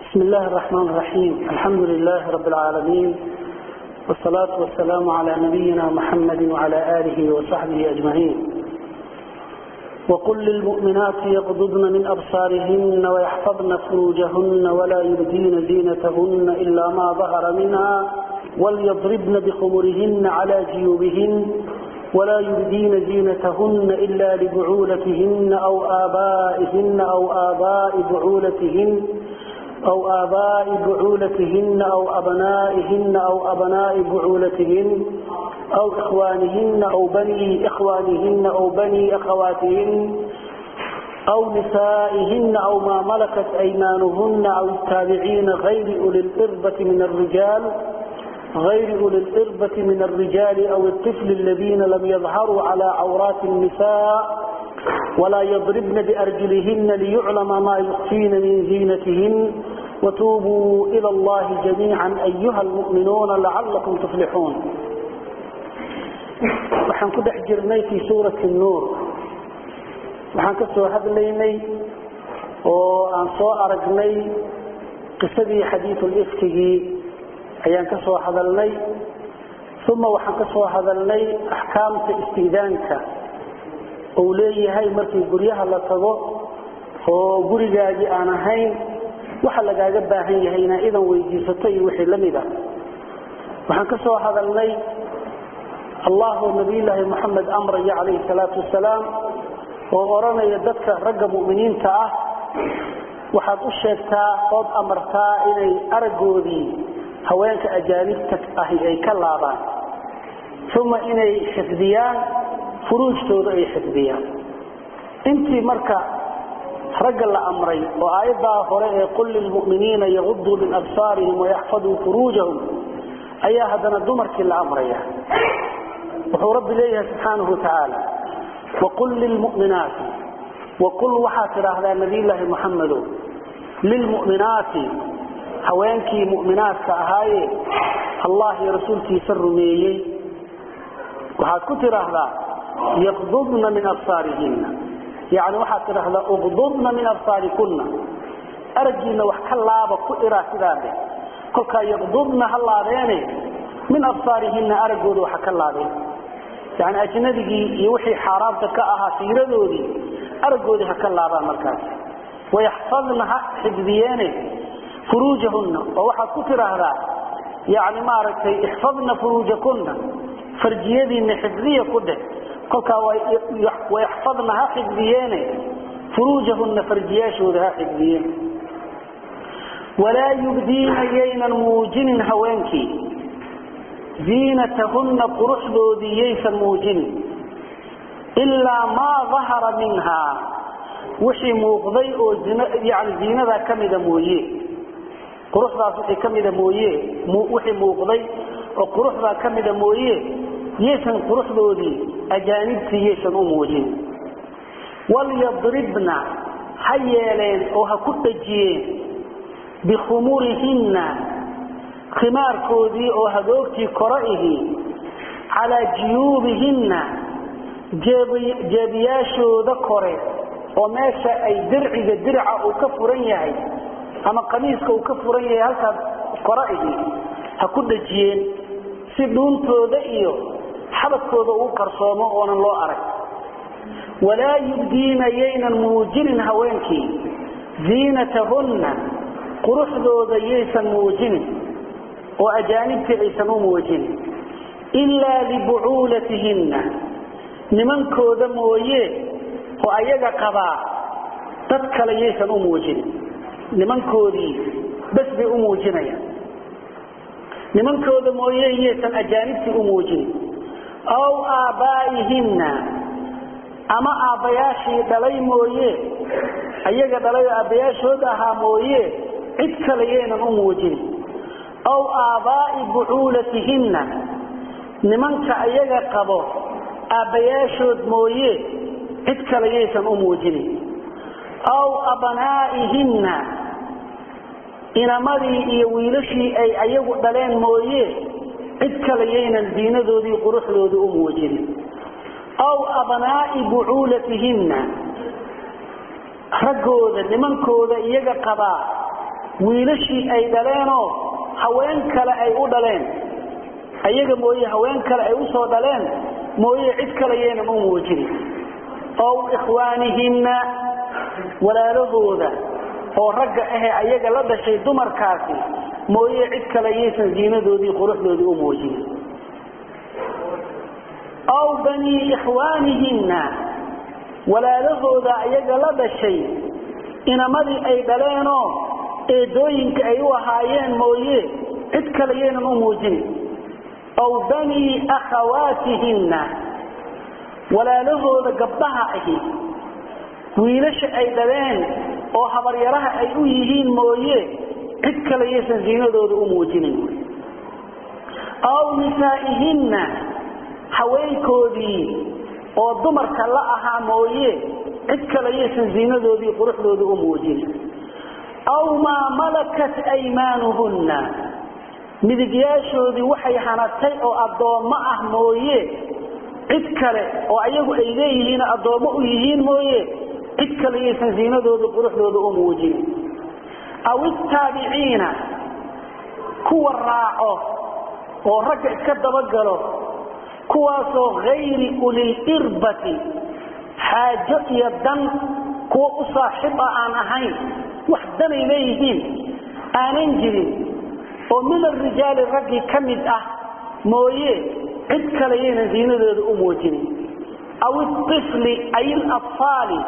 بسم الله الرحمن الرحيم الحمد لله رب العالمين والصلاة والسلام على نبينا محمد وعلى آله وصحبه أجمعين وقل للمؤمنات يغضضن من أبصارهن ويحفظن فروجهن ولا يبدين زينتهن إلا ما ظهر منها وليضربن بخمرهن على جيوبهن ولا يبدين زينتهن إلا لبعولتهن أو آبائهن أو آباء بعولتهن أو آباء بعولتهن أو أبنائهن أو أبناء بعولتهن أو إخوانهن أو بني إخوانهن أو بني أخواتهن أو نسائهن أو ما ملكت أيمانهن أو التابعين غير أولي الإربة من الرجال غير أولي الإربة من الرجال أو الطفل الذين لم يظهروا على عورات النساء ولا يضربن بأرجلهن ليعلم ما يخفين من زينتهن وتوبوا إلى الله جميعا أيها المؤمنون لعلكم تفلحون waxaan ku dhex jirnay fii suurati nuur waxaan ka soo hadlaynay oo aan soo aragnay qisadii xadiiulifkigii ayaan ka soo hadalnay uma waxaan ka soo hadalnay axkaamta istiidaanka uu leeyahay markii guryaha la tago oo gurigaagii aan ahayn waxa lagaaga baahan yahay inaa idan weydiisato iyo wixii la mid ah waxaan ka soo hadalnay allahu nabiyulaahi moxamed amraya calayhi salaatu wasalaam oo odhanaya dadka ragga mu'miniinta ah waxaad u sheegtaa ood amartaa inay araggoodii haweenka ajaanibta ahi ay ka laabaan uma inay xifdiyaan furuujtooda ay xifdiyaan intii marka ragga la amray oo aayaddaa hore ee qul lilmu'miniina yaguduu min absaarihim wayaxfaduu furuujahum ayaa haddana dumarkii la amraya wuxuu rabbi leeyahay subxaanahu watacaala waqul lilmu'minaati waqul waxaad tidhaahdaa nabiyulaahi muxamedow lilmu'minaati haweenkii mu'minaadka ahaaye allah iyo rasuulkiisa rumeeyey waxaad ku tidhaahdaa yaqdudna min absaarihina yani waxaad tidhaahdaa uqdudna min absaarikunna araggiinna wax ka laaba ku iraa sidaade kolkaa yaqdudna ha laabeene min absaarihina araggooda waxa ka laabeen yani ajnadigii iyo wixii xaaraamta ka ahaa fiiradoodii araggoodii ha ka laabaan markaas wayaxfadna ha xifdiyeene furuujahunna oo waxaad ku tidhaahdaa yani maaragtay ixfadna furuujakunna farjiyadiinna xifdiya ku dheh kolkaa wayaxfadna ha xifdiyeene furuujahunna farjiyaashooda ha xifdiyeen walaa yubdiina yaynan muujinin haweenkii ziinatahunna quruxdoodii yaysan muujinin ilaa maa dahara minhaa wixii muuqday oo yani ziinadaa ka mida mooye quruxdaas wixii ka mida mooye wixii muuqday oo quruxdaa ka mida mooye yaysan quruxdoodii ajaanibtii yaysan u muujin walyadribna ha yeeleen oo ha ku dhajiyeen bikhumurihinna khimaarkoodii oo hagoogtii kora ihi calaa jiyuubihinna jeebiyaashooda kore oo meesha ay dirciga dirca uu ka furan yahay ama qamiiska uu ka furan yahay halkaas kora ihi ha ku dhajiyeen si dhuuntooda iyo xabadkooda uu qarsoomo oonan loo arag walaa yubdiina yaynan muujinin haweenkii ziinatahunna quruxdooda yaysan muujinin oo ajaanibtii aysan u muujinin ilaa libucuulatihinna nimankooda mooye oo ayaga qabaa dad kale yaysan u muujinin nimankoodii bas bay u muujinayaan nimankooda mooye yaysan ajaanibtii u muujinin aw aabbaa'ihinna ama aabbayaashii dhalay mooye ayaga dhalay oo aabbayaashood ahaa mooye cid kale yaynan u muujinin aw aabbaa'i bucuulatihinna nimanka ayaga qabo aabbayaashood mooye cid kale yaysan u muujinin aw abnaa'ihinna inamadii iyo wiilashii ay ayagu dhaleen mooye cid kale yaynan diinadoodii quruxdoodii u muujinin aw abnaa'i bucuulatihinna raggooda nimankooda iyaga qabaa wiilashii ay dhaleenoo haween kale ay u dhaleen ayaga mooye haween kale ay usoo dhaleen mooye cid kale yaynan u muujinin ow ikhwaanihinna walaalahooda oo ragga ahe ayaga la dhashay dumarkaasi mooye cid kale yaysan ziinadoodii quruxdoodii u muujinin aw banii ikhwaanihinna walaalahooda ayaga la dhashay inamadii ay dhaleenoo eedooyinka ay u ahaayeen mooye cid kale yaynan u muujinin aw banii akhawaatihinna walaalahooda gabdhaha ahi wiilasha ay dhaleen oo habaryaraha ay u yihiin mooye cid kale yaysan ziinadooda u muujinin aw nisaa'ihinna haweenkoodii oo dumarka la ahaa mooye cid kale yaysan ziinadoodii quruxdooda u muujinin aw maa malakat aymaanuhunna midigyaashoodii waxay hanatay oo addoommo ah mooye cid kale oo ayagu ay leeyihiin addoommo u yihiin mooye cid kale yaysan ziinadooda quruxdooda u muujinin aw ittaabiciina kuwa raaco oo ragga iska dabagalo kuwaasoo hayri ulilirbati xaajo iyo dan kuwa u saaxiib ah aan ahayn wax danay leeyihiin aanan jirin oo min arijaali raggii ka mid ah mooye cid kale yaynan ziinadooda u muujinin aw iifli ay ilafaali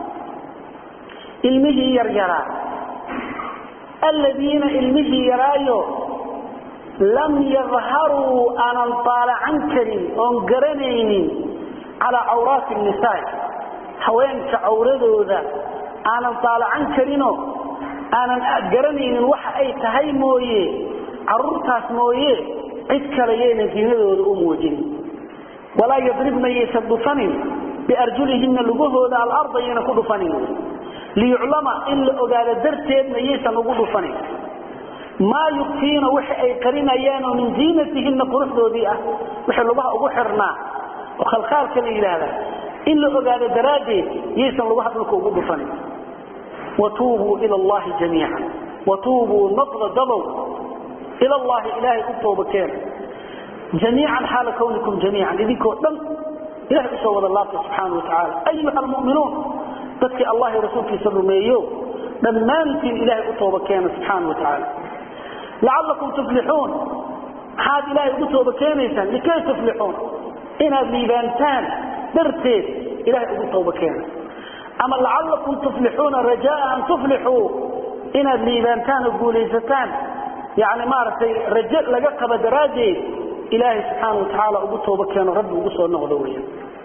ilmihii yaryaraa alladiina ilmihii yaraayo lam yadharuu aanan daalacan karin oon garanaynin calaa cawraati nisaa haweenka cawradooda aanan daalacan karinoo aanan garanaynin waxa ay tahay mooye caruurtaas mooye cid kale yaynan ziinadooda u muujinin walaa yadribna yaysan dhufanin biarjulihina lugahooda alarda yaynan ku dhufanin liyuclama in la ogaado darteedna yaysan ugu dhufanin maa yukfiina waxa ay qarinayaanoo min ziinatihina quruxdoodii ah waxay lugaha ugu xirnaa oo khalkhaalka la yidhaahda in la ogaado daraaddeed yaysan lugaha dhulka ugu dhufanin watuubuu ila allahi jamiica watuubuu noqda dabow ila allahi ilaahay u tooba keena jamiican xaala kawnikum jamiican idinkoo dhan ilahay usoo wada laabta subxaana watacaala ayuha almu'minuun dadkii allah iyo rasuulkiisa rumeeyo dhammaantiin ilahay u tooba keena subxaana wa tacaala lacalakum tuflixuun maxaad ilaahay ugu tooba keenaysaan likay tuflixuun inaad liibaantaan darteed ilahay ugu tooba keena ama lacalakum tuflixuuna rajaa an tuflixuu inaad liibaantaan oo guulaysataan yani maaragtay rajo laga qaba daraaddeed ilaahay subxaana wa tacaala ugu tooba keeno rabbi ugu soo noqdo weya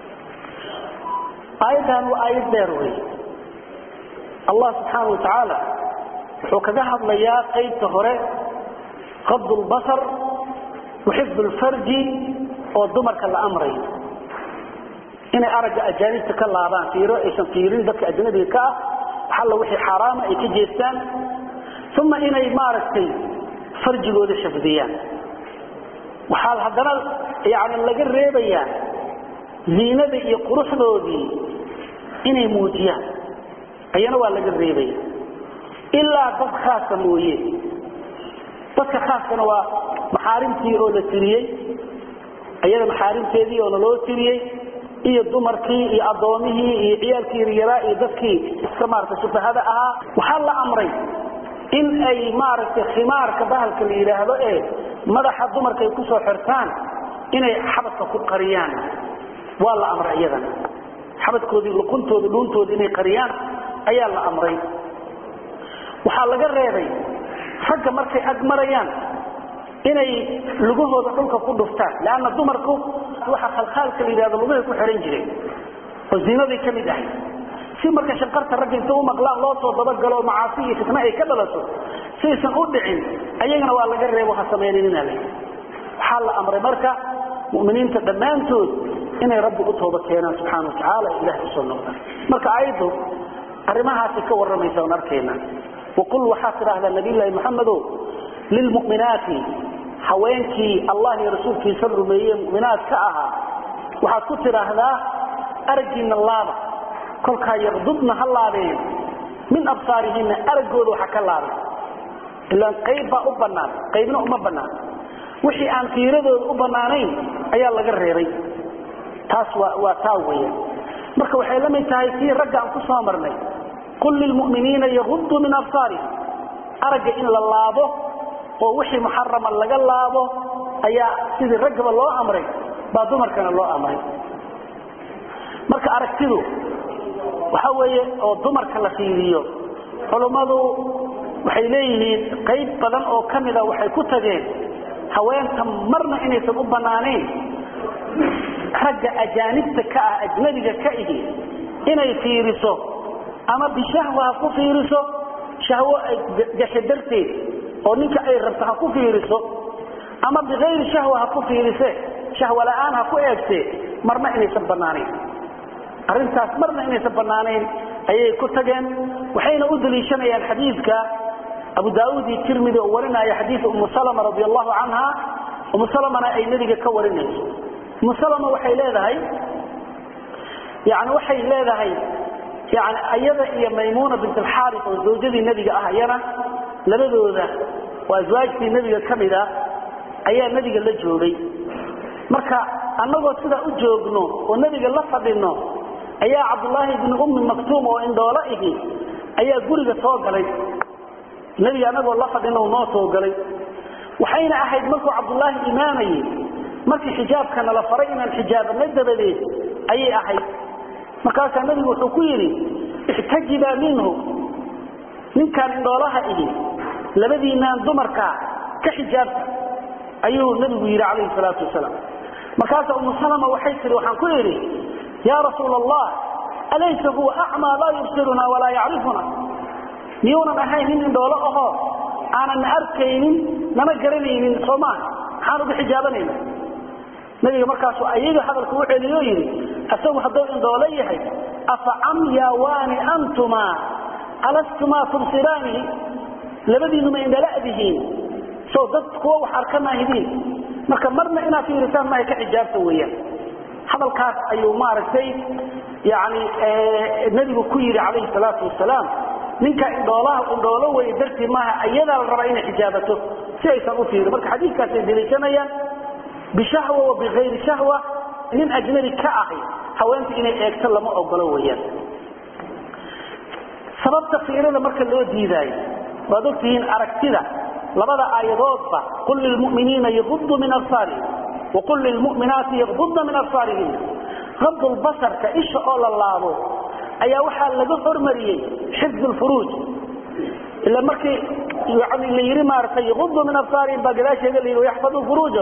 aayaddan waa aayad dheer wey allah subxaana wa tacaala wuxuu kaga hadlayaa qaybta hore qabd lbasar wa xifd lfarji oo dumarka la amrayo inay aragga ajaanibta ka laabaan fiiro aysan fiirin dadka ajnabiga ka ah waxalla wixii xaaraama ay ka jeestaan uma inay maaragtay farjigooda xifdiyaan waxaa haddana yani laga reebayaa ziinada iyo quruxdoodii inay muujiyaan ayana waa laga reebaya ilaa dad khaasa mooye dadka khaaskana waa maxaarimtii oo la tiriyey ayada maxaarimteedii oo naloo tiriyey iyo dumarkii iyo addoomihii iyo ciyaalkii yaryaraa iyo dadkii iska maaragtay sufahada ahaa waxaa la amray in ay maaragtay khimaarka bahalka la yidhaahdo ee madaxa dumarka ay kusoo xirtaan inay xabadka ku qariyaan waa la amray iyadana xabadkoodii luquntooda dhuuntooda inay qariyaan ayaa la amray waxaa laga reebay ragga markay ag marayaan inay lugahooda dhulka ku dhuftaan leanna dumarku waxa khalkhaalka la yidhahdo lugahay ku xihan jireen oo ziinaday ka mid ahay si marka shanqarta ragga inta u maqlaan loo soo dabagalo macaasi iyo fitna ay ka dhalato saysan u dhicin ayagana waa laga reebo ha samayninina le waxaa la amray marka muminiinta dhammaantood inay rabbi u tooba keenaan subxaana watacaala ilahay usoo noqdaan marka aayaddu arrimahaasay ka warramaysa on arkayna waqul waxaad tidhaahdaa nabiyllaahi maxamedow lilmu'minaati haweenkii allah iyo rasuulkiisa rumeeye mu'minaad ka ahaa waxaad ku tidhaahdaa araggiinna laaba kolkaa yaqdubna ha laabeen min absaarihinna araggooda waxa ka laabay ilaan qayb baa u bannaan qaybna uma bannaan wixii aan fiiradooda u bannaanayn ayaa laga reebay taas waa waa taa weeyaan marka waxay la mid tahay sii ragga aan ku soo marnay qul lilmu'miniina yaguduu min absaarihim aragga in la laabo oo wixii muxarama laga laabo ayaa sidii raggaba loo amray baa dumarkana loo amray marka aragtidu waxa weeye oo dumarka la fiiriyo culummadu waxay leeyihiin qayb badan oo ka mida waxay ku tageen haweenta marna inaysan u bannaanayn ragga ajaanibta ka ah ajnabiga ka ihi inay fiiriso ama bishahwa ha ku fiiriso shahwo ay gasho darteed oo ninka ay rabto ha ku fiiriso ama bikayri shahwa ha ku fiirise shahwo la'aan ha ku eegtee marna inaysan bannaanayn arrintaas marna inaysan bannaanayn ayay ku tageen waxayna u daliishanayaan xadiidka abu daauud iyo tirmidi oo warinaya xadiida umu salama radi allahu canha umu salamana ay nebiga ka warinayso umu salama waxay leedahay yani waxay leedahay yani ayada iyo maymuna bint alxaaris oo zawjadii nebiga ah ayana labadooda oo aswaajtii nebiga ka mid a ayaa nebiga la joogay marka annagoo sidaa u joogno oo nebiga la fadhino ayaa cabdulaahi bni ummi maktuum oo indhoolo ihi ayaa guriga soo galay nebiga annagoo la fadhino noo soo galay waxayna ahayd markuu cabdulaahi imaamayey markii xijaabka nala faray inaan xijaabana dabadeed ayay ahayd markaasaa nebigu wuxuu ku yidhi ixtajibaa minhu ninkaan indhoolaha ihi labadiinaan dumarkaa ka xijaabta ayuu nebigu yidhi calayhi salaatu wasalaam markaasa umu salama waxay tihi waxaan ku idhi yaa rasuula allah alaysa huwa acmaa laa yubsiruna walaa yacrifuna miyuunan ahayn nin indhoolo ahoo aanan na arkaynin nana garanaynin soo maaha maxaan uga xijaabanayna nabiga markaasu ayaga hadalka u celiyo yidhi isagu hadduu indhoolo yahay afa camyawaani antumaa alastumaa tubsiraanihi labadiinuma indhala'dihiin soo dad kuwa wax arka maahidiin marka marna inaad fiirisaan maaha ka xijaabta weeyaan hadalkaas ayuu maaragtay yani nebigu ku yidhi calayhi salaatu wasalaam ninka indhoolaha indhoolo wey dartii maaha ayadaa la rabaa inay xijaabato si aysan u fiirin marka xadiidkaasay deliishanayaan bishahwa wa bikayri shahwa nin ajnabi ka ahi haweenta inay eegto lama ogolo weyaan sababta fiirada marka loo diidaayo waad ogtihiin aragtida labada aayadoodba qul lilmuminiina yaguduu min absaarihim waqul lilmuminaati yagudna min absaarihina abdulbasarka isha oo la laabo ayaa waxaa laga hormariyey xifd lfuruuj ila markii yani la yidhi maaragtay yaguduu min absaarihim baa gadaasheeda la yidhi yaxfaduu furuuja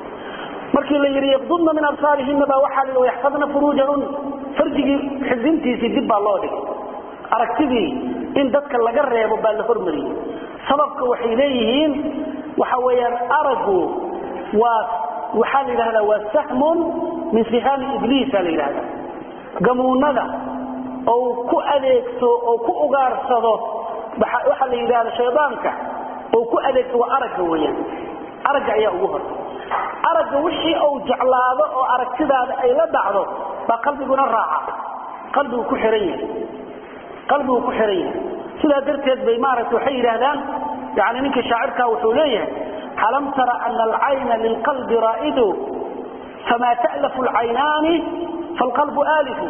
markii la yidhi yaqdudna min absaarihina baa waxaa la yidhi yaxfadna furuujahun farjigii xifdintiisii dib baa loo dhigay aragtidii in dadka laga reebo baa la hormariyey sababka waxay leeyihiin waxa weeyaan aragu waa waxaa la yidhahdaa waa sahmun min sihaami ibliisa la yidhahda gamuunada ou ku adeegto oo ku ugaarsado waxaa la yidhahda shaydaanka ou ku adeegto waa aragga weeyaan aragga ayaa ugu hor aragga wixii uu jeclaado oo aragtidaada ay la dhacdo baa qalbiguna raaca qalbigu ku xihan yahay qalbigu ku xihan yahay sidaa darteed bay maaragta waxay yidhaahdaan yani ninka shaacirkaa wuxuu leeyahay alam tara ana alcayna lilqalbi raa'idu famaa ta'lafu alcaynaani faalqalbu aalifu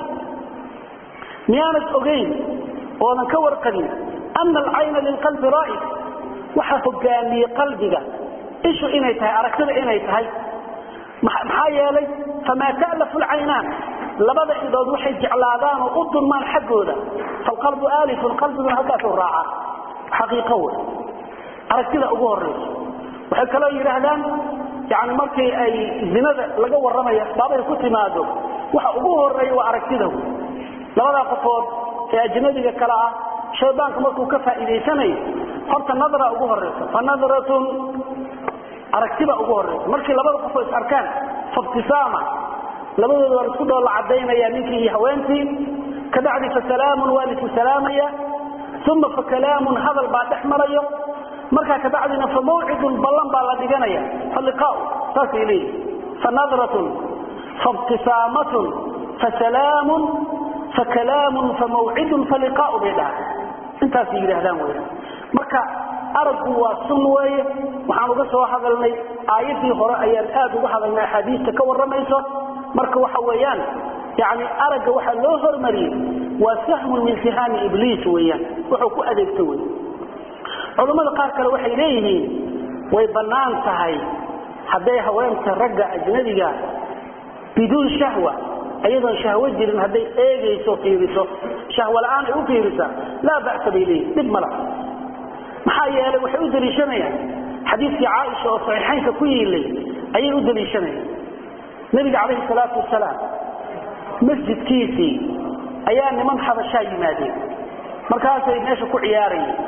miyaanad ogayn oodan ka warqabin ana alcayna lilqalbi raa'id waxa hogaamiyey qalbiga ishu inay tahay aragtida inay tahay maxaa yeelay famaa ta'lafu alcaynaan labada indhood waxay jeclaadaan oo u dulmaan xaggooda falqalbu aalifun qalbiguna halkaasuu raaca xaqiiqo wey aragtida ugu horayso waxay kaloo yidhaahdaan yani markii ay zinada laga warramaya baabay ku timaado waxa ugu horeeya waa aragtida wey labadaa qofood ee ajnabiga kale ah shaydaanka markuu ka faa'iidaysanayo horta nadra ugu horaysa fa nadratun aragtiba ugu horaysa markii labada qofoo is arkaan faibtisaama labadooda waa isku dhoolla cadaynaya ninkii iyo haweentii kabacdi fasalaamun waa lisu salaamaya uma fakalaamun hadal baa dhex marayo markaa kabacdina fa mawcidun ballan baa la dhiganaya faliqaau saasay leeyihi fanadratun faibtisaamatun fasalaamun fakalaamun famawcidun faliqaau bay dhaha intaasay yidhaahdaan weya marka araggu waa sun weeye waxaan uga soo hadalnay aayadii hore ayaan aad uga hadalnay axaadiista ka warramayso marka waxa weeyaan yani aragga waxaa loo hormariyey waa sahmun min sihaami ibliis weeyaan wuxuu ku adeegto wey culammada qaar kale waxay leeyihiin way bannaan tahay hadday haweenta ragga ajnabiga biduun shahwa ayadoon shahwo jirin hadday eegayso fiiriso shahwo la-aan ay u fiirisa laa ba'sa bay leeyihin dhib mala maxaa yeelay waxay u daliishanayaan xadiidkii caaisha oo saxiixaynka ku yiilay ayay u daliishanayaan nebiga calayhi salaatu wasalaam masjidkiisii ayaa niman xabashaa yimaadeen markaasay meesha ku ciyaarayeen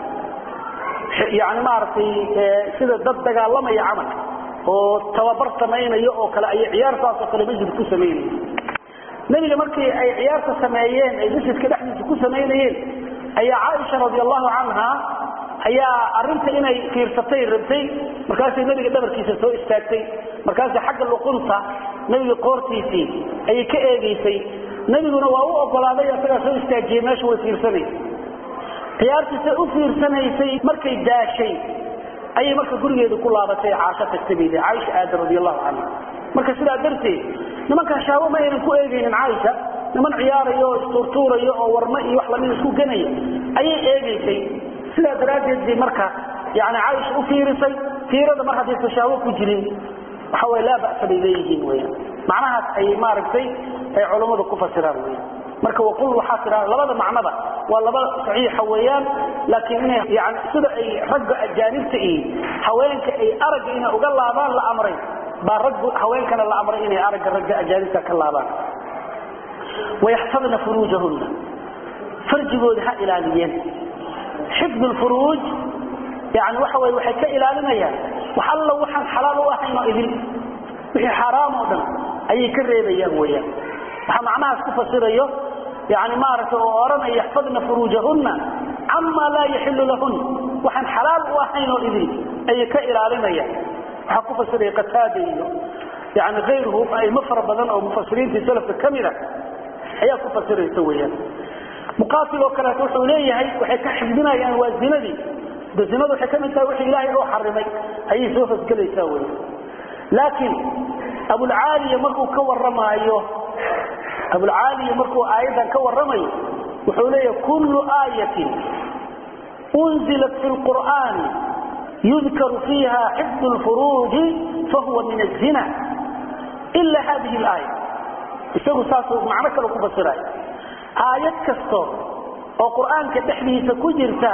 yani maaragtay sida dad dagaalamaya camal oo tababar samaynayo oo kale ayay ciyaartaasoo kale masjid ku samaynayeen nebiga markii ay ciyaarta sameeyeen ay masjidka dhexdiisa ku samaynayeen ayaa caaisha radi allahu canha ayaa arinta inay fiirsatay rabtay markaasay nebiga dhabarkiisa soo istaagtay markaasay xagga luqunta nebiga qoortiisii ayay ka eegaysay nebiguna waa u ogolaaday asagaa soo istaajiyey meesha way fiirsanay ciyaartiisa u fiirsanaysay markay daashay ayay marka gurigeeda ku laabatay caasho tagtay bay caaisha aadan radi allahu canha marka sidaa darteed nimankan shaawo ma aynan ku eegaynin caaisha niman ciyaarayo oo istuurtuurayo oo warma iyo wax lamid isku ganaya ayay eegaysay sidaa daraaddeed bay marka yani caaisha u fiirisay fiirada mar haddaysan shaawo ku jirin waxa way laa ba'sa bay leeyihiin weyaan macnahaas ay maaragtay ay culammadu ku fasiraan weyaan marka waqul waxaa tiraa labada macnaba waa laba saxiixa weeyaan laakiin inay yani sida ay ragga ajaanibta iyo haweenka ay aragga inay uga laabaan la amray baa raggu haweenkana la amray inay aragga ragga ajaanibta ka laabaan wayaxfadna furuujahunna farjigooda ha ilaaliyeen xifd lfuruuj yani waxa wey waxay ka ilaalinayaan wax alla waxaan xalaal u ahayn oo idin wixii xaaraam oo dhan ayay ka reebayaan weyaan waxaa macnahaas ku fasirayo yani maaragtay oo odhanaya yaxfadna furuujahunna camaa laa yaxilu lahun waxaan xalaal u ahayn oo idin ayay ka ilaalinayaan waxaa ku fasiraya qataada iyo yani ayruhu aimo fara badan oo mufasiriintii salafka ka mida ayaa ku fasiraysa weyaan muqaatil oo kaleeto wuxuu leeyahay waxay ka xifdinayaan waa zinadii de zinadu waxay ka mid tahay wixii ilaahay oo xarimay ayay soo hosgelaysaa wey laakiin abulcaaliya markuu ka warramaayo abulcaaliya markuu aayaddan ka warramayo wuxuu leeyahay kullu aayatin unzilat fi lqur'aani yudkaru fiiha xifdu lfuruuji fahuwa min azina ila hadihi laaya isagu saasuu macno kale ku fasiraya aayad kasto oo qur'aanka dhexdiisa ku jirta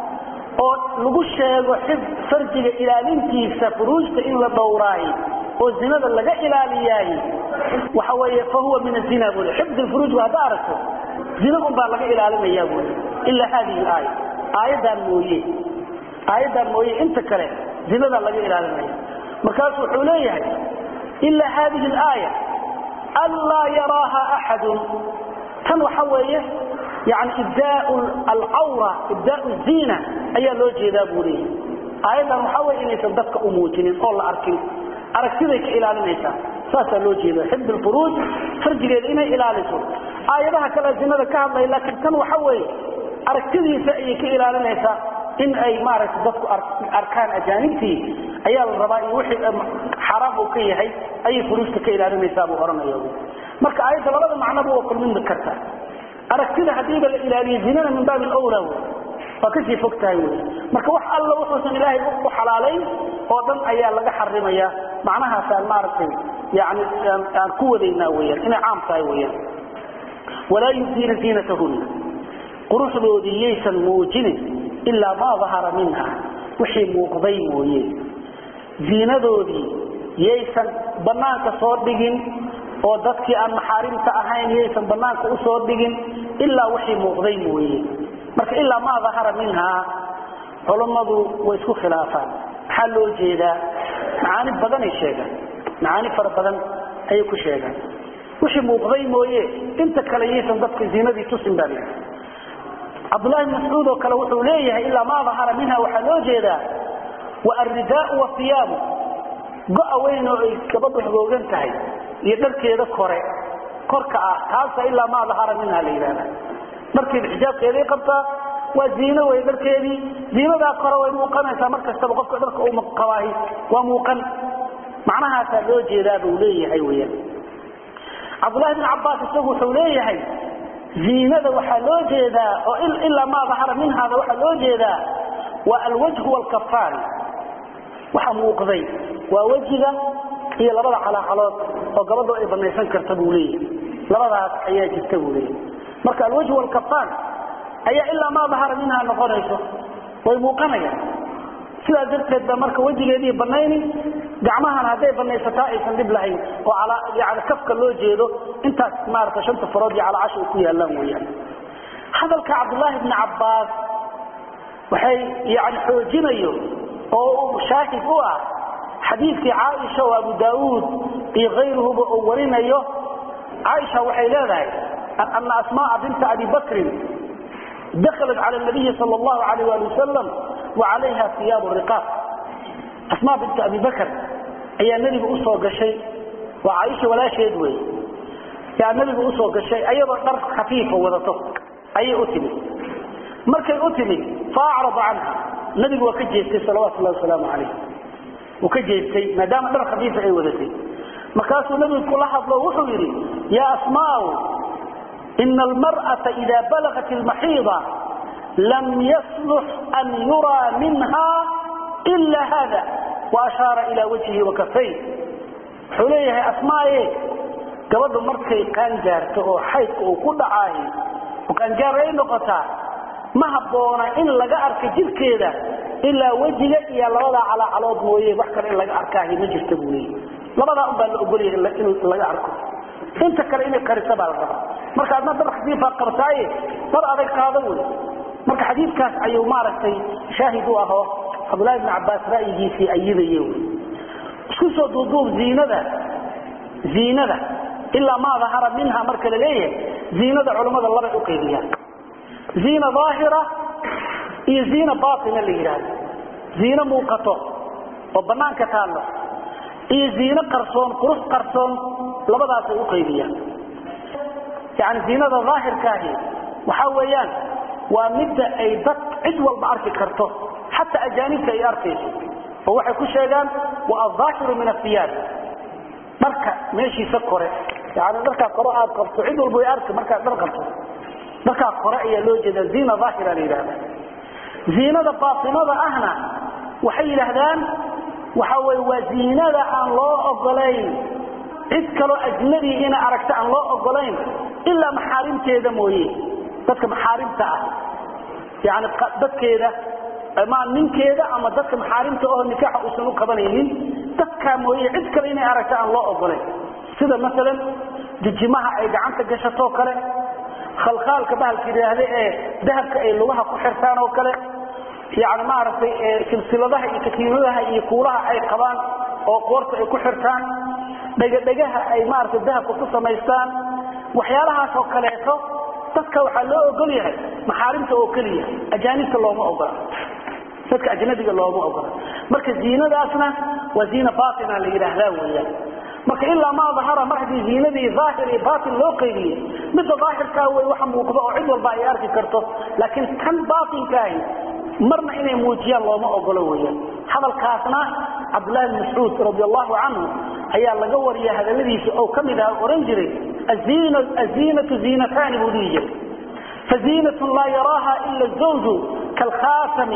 oo lagu sheego xib farjiga ilaalintiisa furuujta in la dhowraay oo zinada laga ilaaliyaay waxa weeye fa huwa min azina buu xifd alfuruuj hadda aragto zina un baa laga ilaalinaya buu ila hadihi alaaya aayaddan mooye aayaddan mooye inta kale zinada laga ilaalinaya markaasu wuxuu leeyahay ila hadihi alaaya anlaa yaraaha axadun tan waxa weeye yani ibdaa alcawra ibdaa ziina ayaa loo jeedaa buu leeyahy aayaddan waxaa weye inaysan dadka u muujinin oo la arkin aragtiday ka ilaalinaysaa saasaa loo jeeda xifd lfuruuj farjigeeda inay ilaaliso aayadaha kale zinada ka hadlaya laakiin tan waxa weeye aragtidiisa ayay ka ilaalinaysaa in ay maaragtay dadku arkaan ajaanibtii ayaa la rabaa iyo wixii xaaraam uu ka yahay ayay furuujta ka ilaalinaysaa buu ohanaya marka aayadda labada macnoba waa kulmin karta aragtida hadiiba la ilaaliyo zinana min baabi lwla w waa kasii fog tahay wy marka wax alla wuxuusan ilaahay u xalaalayn oo dhan ayaa laga xarimaya macnahaasaan maaragtay yani aan ku wadaynaa weyaan inay caam tahay weyaan walaa yubdiina ziinatahunna quruxdoodii yaysan muujinin ilaa maa dahara minha wixii muuqday mooye ziinadoodii yaysan banaanka soo dhigin oo dadkii aan maxaarimta ahayn yaysan banaanka usoo dhigin ilaa wixii muuqday mooye marka ilaa maa dahara minhaa culummadu way isku khilaafaan maxaa loo jeedaa macaani badanay sheegaan macaani fara badan ayay ku sheegaan wixii muuqday mooye inta kale yaysan dadka ziinadii tusin baa lii cabdulahi bn mascuud oo kale wuxuu leeyahay ilaa maa dahara minha waxaa loo jeedaa wa alridaau waiyaabu go-a weyn oo ay gabadhu hagoogan tahay iyo dharkeeda kore korka ah taasa ilaa maa dahara minha la yidhahda dharkeeda xijaabkeeday qabtaa waa ziino wey dharkeedii ziinadaa kore way muuqanaysaa mar kastaba qofka dharka uu qabaahi waa muuqan macnahaasaa loo jeedaa buu leeyahay weyaan cabdullahi bn cabaas isagu wuxuu leeyahay ziinada waxaa loo jeedaa oo ilaa maa dahara minhaada waxaa loo jeedaa waa alwajhu waalkafaan waxa muuqday waa wejiga iyo labada calaacalood oo gabadho ay banaysan karta buu leeyahay labadaas ayaa jirta buu leeyahay marka alwajhu waalkafaan ayaa ilaa maa dahara minhaa noqonayso way muuqanayaan sidaas darteed ba marka wejigeedii banayni gacmahana hadday banaysataa aysan dhib lahayn oo yani kafka loo jeedo intaas maarata shanta farood iyo calacasha ay ku yaallaan weyaan hadalka cabdullaahi bni cabbaas waxay yani xoojinayo oo shaahid u ah xadiidkii caaisha oo abu daauud iyo kayruhuba uu warinayo caaisha waxay leedahay ana asmaaa binta abi bakrin daklat cala nabiyi sal allahu alayh ali wasalam wa calayha iyaabu riqaaq asmaa binta abi bakr ayaa nebiga usoo gashay waa caaisha walaasheed wey yaa nebiga usoo gashay ayadoo dhar khafiifa wadato ayay u timid markay u timid faacrada canha nabigu waa ka jeestay salawatu llahi wasalaamu calayh wuu ka jeestay maadaama dhar khafiifa ay wadatay markaasuu nabigu kula hadlo wuxuu yidhi yaa asmaau ina almar'ata ida balagat almaxiida lam yaslux an yuraa minha ila hada waashaara ila wajhihi wakafay wuxuu leeyahay asmaaye gabadhu markay qaangaarto oo xaydka uu ku dhacaayo oo qaangaar ay noqotaa ma habboona in laga arka jirkeeda ilaa wejiga iyo labadaa calaacalood mooye wax kale in laga arkaahi ma jirta buu leeyahy labadaa un baa la ogolyahay in laga arko inta kale inay qarisa baa la rabaa marka adna dar khafiifaa qabtaaye dar adag qaado wey marka xadiidkaas ayuu maaragtay shaahid u ahoo cabdullahi bn cabbaas ra'yigiisii ayidaye wy isku soo duuduub ziinada ziinada ilaa maa dahara minha marka la leeyahay ziinada culammada labay u qaybiyaan ziina daahira iyo ziina baatina la yidhaahdo ziino muuqato oo bannaanka taallo iyo ziino qarsoon qurux qarsoon labadaasay u qaybiyaan yani ziinada daahirkaahi waxaa weeyaan waa midda ay dad cid walba arki karto xataa ajaanibta ay arkayso oo waxay ku sheegaan wa aaahiru min aiyaab dharka meeshiisa kore yani dharkaa kore aad qabto cid walba way arki markaad dhar qabto dharkaa kore ayaa loo jeeda ziina aahira la yidhahda ziinada baatinada ahna waxay yidhaahdaan waxa wey waa ziinada aan loo ogolayn cid kaloo ajnabi ina aragta aan loo ogolayn ilaa maxaarimteeda mooye dadka maxaarimta ah yani dadkeeda ama ninkeeda ama dadka maxaarimta oo nikaaxa uusan u qabanaynin dadkaa mooye cid kale inay aragta aan loo ogolayn sida maalan jijimaha ay gacanta gashatoo kale khalkhaalka bahalka yidhaahda ee dahabka ay lugaha ku xirtaan oo kale yani maaragtay silsiladaha iyo katiinadaha iyo kuulaha ay qabaan oo qoorta ay ku xirtaan dhegadhegaha ay maaragtay dahabka ku samaystaan waxyaalahaas oo kaleeto dadka waxaa loo ogol yahay maxaarimta oo keliya ajaanibta looma ogola dadka ajnabiga looma ogola marka ziinadaasna waa ziina baatina la yidhaahdaa weyaan marka ilaa maa dahara mar haddii ziinadii daahir iyo baatin loo qaybiyey midda daahirkaa wey waxa muuqdo oo cid walba ay arki karto laakiin kan baatinkaahi marna inay muujiyaan looma ogolo weyaan hadalkaasna cabdullahi bn mascuud radi allahu canhu ayaa laga wariya hadaladiisa oo ka mid ah ohan jiray aziinatu ziinataani buu dhihi jiray faziinatun laa yaraaha ila zawju kaalkhaatami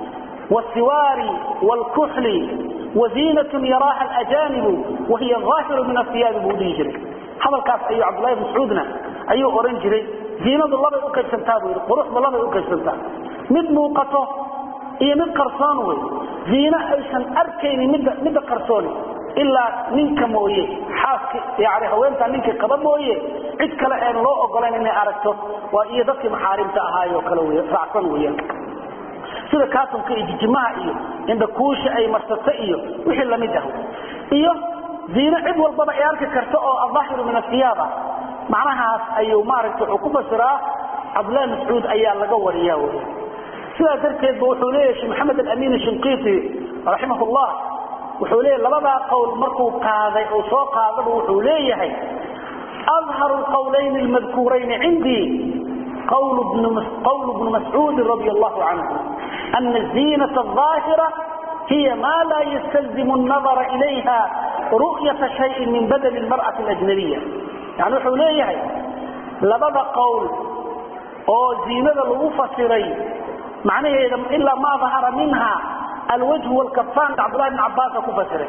wasiwaari wlkuxli waziinatun yaraaha alajaanibu wahiya aahiru min asiyaabi buu dhihi jiray hadalkaas ayuu cabdullahi bn mascuudna ayuu odhan jiray ziinadu labay u qaybsantaa buu yidhi quruxda labay u qaybsantaa mid muuqato iyo mid qarsoon wey ziino aysan arkaynin midda midda qarsooni ilaa ninka mooye xaaska yani haweentaa ninkii qaba mooye cid kale aan loo ogolayn inay aragto waa iyo dadkii maxaarimta ahaayo kale wey raacsan weyaan sida kaatumka iyo jijimaha iyo indhakuusha ay marsata iyo wixii lamid ah iyo ziino cid walbaba ay arki karto oo adaahiru min asiyaaba macnahaas ayuu maaragta wuxuu ku fasiraa cabdullahi mascuud ayaa laga wariyaa wey sidaa darteedba wuxuu leeyahay sheh maxamed alamin shinqiiti raximah llah wuxuu leeyahy labadaa qowl markuu qaaday oo soo qaadaba wuxuu leeyahay adharu lqowlayni almadkuurayni cindii قول ابن, قول ابن مسعود رضي الله عنه أن الزينة الظاهرة هي ما لا يستلزم النظر إليها رؤية شيء من بدن المرأة الأجنبية يعني وحو ليه لبدا قول أو زينة الغفصري معناه إلا ما ظهر منها الوجه والكفان عبد الله بن عباس كفصري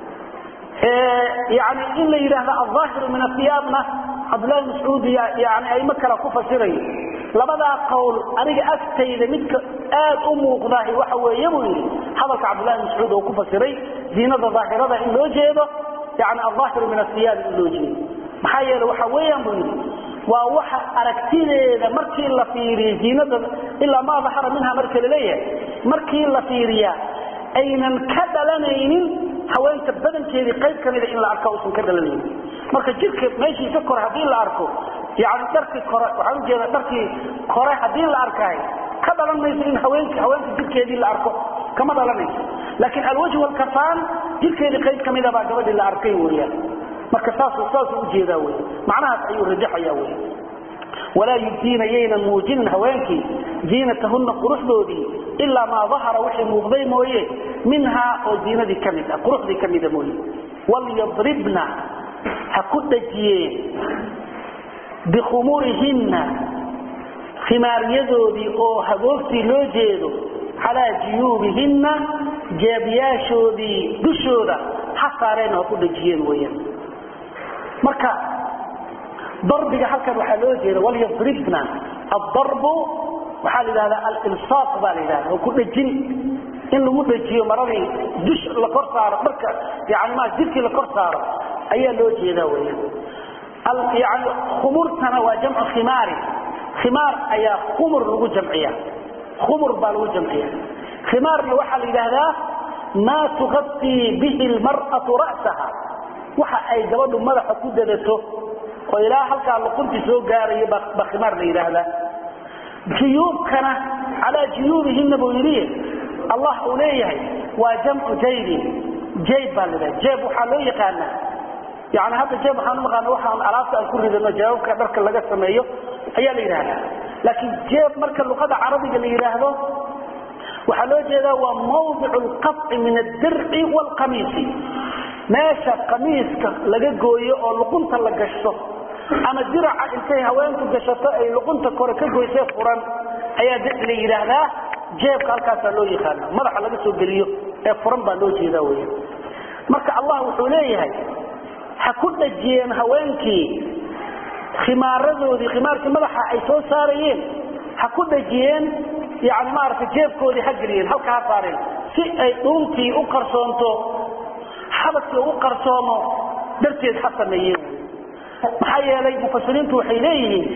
يعني إلا إله الظاهر من الثيابنا عبد الله بن مسعود يعني أي مكة كفصري labadaa qowl aniga agtayda midka aad u muuqdaah waxa weeye buu yidhi hadalka cabdullahi mascuud oo ku fasiray ziinada daahirada in loo jeedo yani alaahiru min asiyaab in loo jeedo maxaa yeele waxa weeyaan buu yidhi waa waxa aragtideeda markii la fiiriyo ziinada ilaa maa dahara minha marka laleeyahay markii la fiiriyaa aynan ka dhalanaynin haweenta badankeedii qayb ka mida in la arka usan ka dhalanaynin marka jirka meeshiisa kore haddii la arko yani dharkii kore waxaan ujeeda dharkii kore haddii la arkaayo ka dhalan mayso in haweenk haweenka jirkeedii la arko kama dhalanayso laakiin alwajh walkafaan jirkeedii qayb ka mida baa gabadhii la arkay weyaan marka saasuu saasuu ujeedaa wey macnahaas ayuu rajaxaya wey walaa yubdiina yaynan muujinin haweenkii ziinatahunna quruxdoodii ilaa maa dahara wixii muuqday mooye minhaa oo ziinadii ka mid ah quruxdii ka mida mooye walyadribna ha ku dhajiyeen bikhumurihinna khimaaryadoodii oo hagoogtii loo jeedo calaa juyuubihinna jeebyaashoodii dushooda ha saareen ha ku dhajiyeen weyaan marka darbiga halkan waxaa loo jeeda walyadribna addarbu waxaa la yidhahdaa alilsaaq baa la yidhahda oo ku dhajin in lagu dhajiyo maradii dush la kor saaro marka yani ma jirkii la kor saaro ayaa loo jeedaa weyaan yani khumurtana waa jamcu khimaari khimaar ayaa khumur lagu jamciya khumur baa lagu jamciya khimaarna waxaa la yidhaahdaa maa tuqatii bihi lmar'atu ra'saha waxa ay gabadhu madaxa ku dadato oo ilaa halkaa luquntii soo gaarayo baa khimaar la yidhaahdaa juyuubkana calaa juyuubihina buu yidhi allah uu leeyahay waa jamcu jaybin jayb baa la yidhaha jayb waxaa loo yaqaanaa yani hadda jeeb waxaan umaqaana waxaan alaabta aan ku ridano jawaabka dharka laga sameeyo ayaa la yidhahdaa laakiin jeeb marka luqada carabiga la yidhaahdo waxaa loo jeedaa waa mawdicu lqaطci min addirci wاlqamiisi meesha qamiiska laga gooyo oo luqunta la gashto ama diraca intay haweenku gashato ay luqunta kore ka goysee furan ayaa la yidhaahdaa jeebka halkaasaa loo yaqaana madaxa laga soo geliyo ee furan baa loo jeedaa weya marka allah wuxuu leeyahay ha ku dhajiyeen haweenkii khimaaradoodii khimaarkii madaxa ay soo saarayeen ha ku dhajiyeen yani maaragtay jeebkoodii ha geliyeen halka ha saareen si ay dhuuntii u qarsoonto xabadkii u qarsoomo darteed ha sameeyeen maxaa yeelay mufasiriintu waxay leeyihiin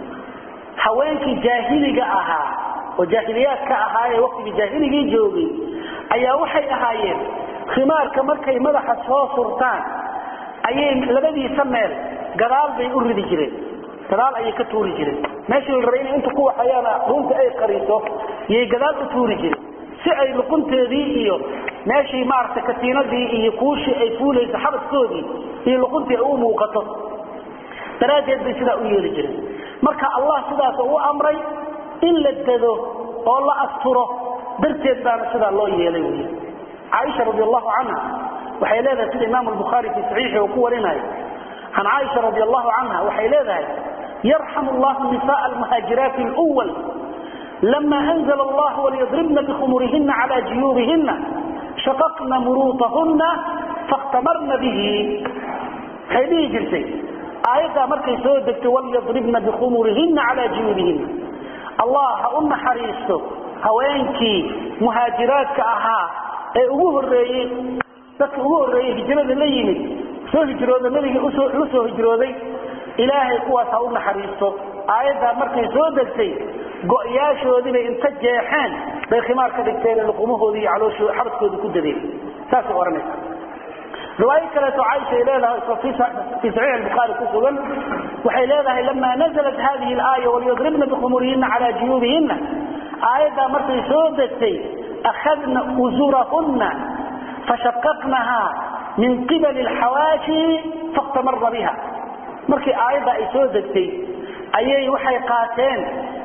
haweenkii jaahiliga ahaa oo jaahiliyaadka ahaa ee waktigii jaahiligii joogay ayaa waxay ahaayeen khimaarka markay madaxa soo surtaan ayay labadiisa meel gadaal bay u ridi jireen gadaal ayay ka tuuri jireen meeshii la rabay inay inta ku waxayaana dhuunta ay qariso yay gadaal u tuuri jireen si ay luqunteedii iyo meeshii maaragtay katiinadii iyo kuushii ay fuulayso xabadkoodii iyo luquntii ay u muuqato daraaddeed bay sidaa u yeeli jireen marka allah sidaas u amray in la dado oo la asturo darteed baana sidaa loo yeelay wy caaisha radi allahu canha waxay leedahay sida imaam albukhaari fii saxiixi uu ku warinayo can caaisha radi allahu canha waxay leedahay yarxam allahu nisaء almuhaajiraati اlأwal lama anzla allah walyadribna bikhumurihina cala juyuubihina shaqaqna muruutahuna faاkhtamarna bihi waxay dhihi jirtay aayaddaa markay soo degtay walyadribna bikhumurihina cala juyuubihina allah ha u naxariisto haweenkii muhaajiraadka ahaa ee ugu horeeyey dadka ugu horreeyey hijrada la yimid soo hijrooda nabiga la soo hijrooday ilaahay kuwaas ha u naxariisto aayaddaa markay soo degtay go'yaashoodiibay inta jeexeen bay khimaar ka dhigteen luqumahoodii iyo calooshoo xabadkoodii ku dadeen saasay odhanaysa riwaayo kaleeto caaisha ay leedahay fii saxiix albukhaari ku sugan waxay leedahay lama nazalat hadihi alaaya walyadribna bikhumurihina cala juyuubihina aayaddaa markay soo degtay akhadna usurahunna fashaqaqnaha min qibali alxawaashi fakhtamarna biha markii aayadda ay soo degtay ayay waxay qaateen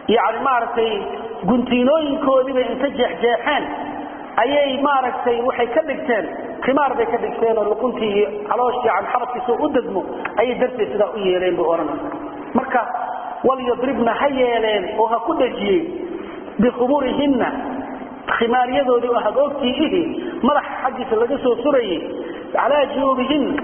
yani maaragtay guntiinooyinkoodiibay inta jeexjeexeen ayay maaragtay waxay ka dhigteen khimaar bay ka dhigteen oo luquntii iyo calooshii yani xabadkiisa u degmo ayay darteed sidaa u yeeleen buu odhanaya marka walyadribna ha yeeleen oo ha ku dhejiyeen bikhumurihinna khimaaryadoodii oo hagoogtii ihi madaxa xaggiisa laga soo surayay calaa junuubihinna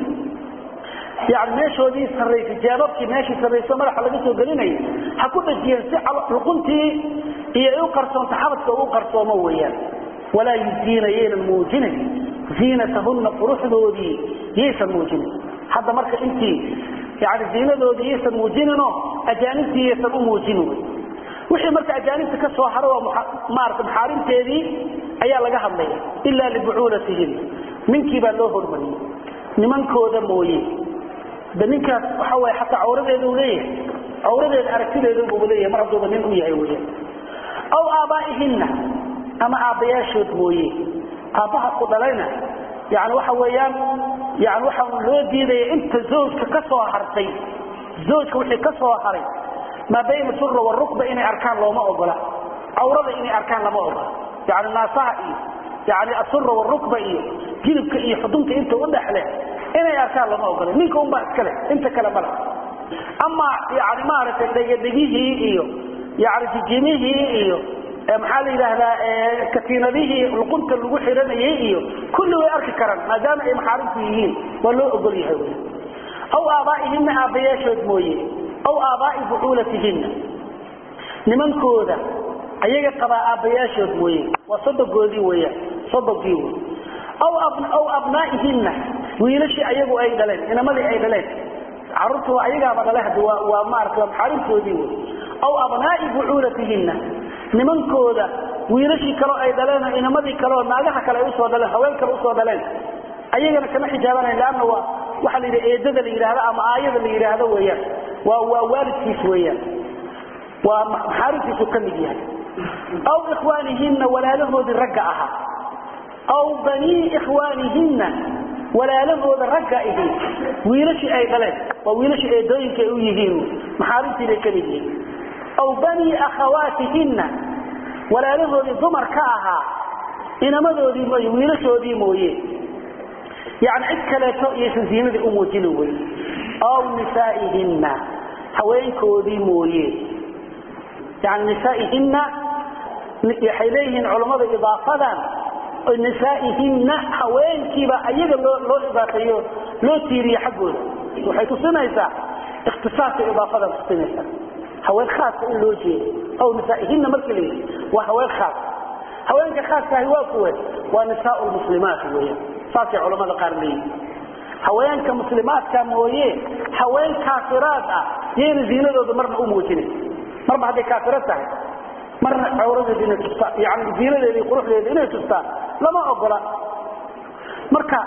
yani meeshoodii sarraysay jaababkii meeshii sarrayso madaxa laga soo gelinayay ha ku dhejiyeen si luquntii iyo ay u qarsoonto xabadka u qarsoomo weeyaan walaa yudiina yaynan muujinin ziinatahunna quruxdoodii yaysan muujinin hadda marka intii yani ziinadoodii yaysan muujininoo ajaanibtii yaysan u muujinin wixii marka ajaanibta ka soo haro oo maarata maxaarimteedii ayaa laga hadlaya ilaa libucuulatihin ninkii baa loo hormariyey nimankooda mooye de ninkaas waxa way xataa cawradeeda u leeyahay cawradeeda aragtideedubu leeyahay mar hadduuba nin u yahay weya aw aabaa'ihinna ama aabbayaashood mooye aabbaha ku dhalayna yani waxa weeyaan yani waxaa loo diidaya inta zawjka ka soo hartay zawjka wixii ka soo haray maa bayna sura warukba inay arkaan looma ogola cawrada inay arkaan lama ogola yani naasaha iyo yani asura warukba iyo jilibka iyo xudunta inta u dhexle inay arkaan lama ogola ninka unbaa iskale inta kale mala ama yani maaragtay dhegadhegihii iyo yani jijimihii iyo maxaa la yidhaahdaa katiinadihii luqunta lagu xiranayay iyo kulli way arki karaan maadaama ay maxaarimtu yihiin waa loo ogol yahay wy aw aabaa'ihinna aabbayaashood mooye aw aabaa'i bucuulatihinna nimankooda ayaga qabaa aabbayaashood mooye waa sodogoodii weyaan sodogii wey aw abnaa'ihinna wiilashii ayagu ay dhaleen inamadii ay dhaleen caruurtu ayagaaba dhale hadi waa maarata waa maxaarimtoodii wey aw abnaa'i bucuulatihinna nimankooda wiilashii kaleo ay dhaleen inamadii kaleo naagaha kale ay usoo dhaleen haween kale usoo dhaleen ayagana kama xijaabanayn leanna waa waxaa la yidhaha eedada la yidhaahdo ama aayada la yidhaahdo weeyaan waa waa waalidkiis weeyaan waa maxaarimtiisu ka mid yahay aw ikhwaanihinna walaalahoodii ragga ahaa aw banii ikhwaanihinna walaalahooda ragga ihi wiilashii ay dhaleen waa wiilashii eedooyinka ay u yihiin maxaarimtii bay ka mid yihiin aw banii akhawaatihinna walaalahoodii dumar ka ahaa inamadoodii mooye wiilashoodii mooye yani cid kaleeto iyaysan ziinadii u muujinin wey aw nisaa'ihinna haweenkoodii mooye yani nisaa'ihinna waxay leeyihiin culammada idaafadan nisaa'ihinna haweenkiiba ayaga loo loo idaafeeyo loo tiiriye xaggooda waxay tusinaysaa ikhtisaaska idaafadan tusinaysaa haween khaaska in loo jeedo aw nisaa'ihinna markii la yidhi waa haween khaas haweenka khaaskaahi waa kuwe waa nisaau lmuslimaat weeyaan saasay culamada qaar leeyihin haweenka muslimaadka mooye haween kaafiraad ah yayna ziinadooda marna u muujinin marba hadday kaafiro tahay marna cawradeeda inay tustaan yani ziinadeeda iyo quruxdeeda inay tustaan lama ogola marka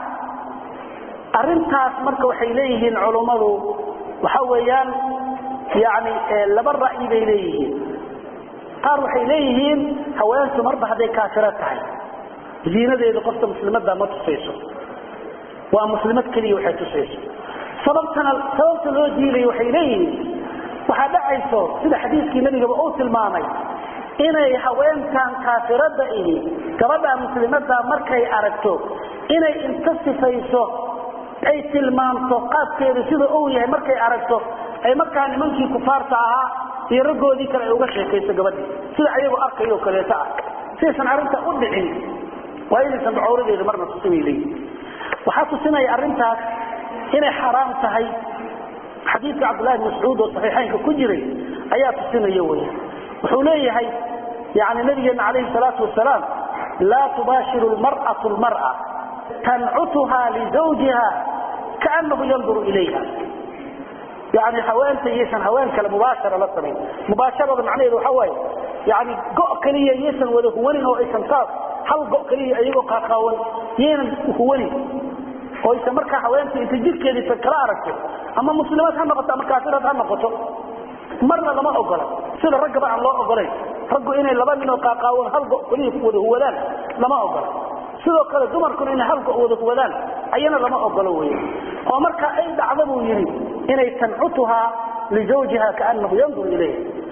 arintaas marka waxay leeyihiin culummadu waxa weeyaan yani laba ra'yi bay leeyihiin qaar waxay leeyihiin haweentu marba hadday kaafiro tahay ziinadeedu qofta muslimadda ma tusayso waa muslimad keliya waxay tusayso sababtana sababta loo diidayo waxay leeyihiin waxaa dhacayso sida xadiiskii nabigaba uu tilmaamay inay haweenkan kaafirada ihi gabadha muslimada markay aragto inay inta sifayso ay tilmaamto qaabkeedu sida uu yahay markay aragto ay markaa nimankii kufaarta ahaa iyo raggoodii kale ay uga sheekayso gabadhii sida ayagu arkayo kaleeto ah sidaysan arrinta u dhicin waa inaysan cawradeeda marna tusinay leeyihin waxaa tusinaya arrintaas inay xaraam tahay xadiidka cabdullahi bn mascuud oo saxiixaynka ku jiray ayaa tusinaya wey wuxuu leeyahay yani nabigeena calayhi salaatu wasalaam laa tubaashiru lmar'atu lmar'a tancutuha lizawjiha kaanahu yanduru ilayha yani haweenta yaysan haween kale mubaashara la samayn mubaasharada macnaheedu waxa waaye yani go' keliya yaysan wada huwanin oo aysan taas hal go' keliya iyagoo qaaqaawan yaynan huwanin oo aysan markaa haweenta inta jirkeediisa kala aragto ama muslimaad ha noqoto ama kaafiraad ha noqoto marna lama ogola sida raggaba aan loo ogolayn raggu inay laba ninoo qaaqaawan hal go' keliya wada huwadaan lama ogola sidoo kale dumarkuna inay hal go' wada huwadaan ayana lama ogolo wey oo marka ay dhacda buu yidhi inay tancutuhaa lizawjiha kaanahu yandur ilayh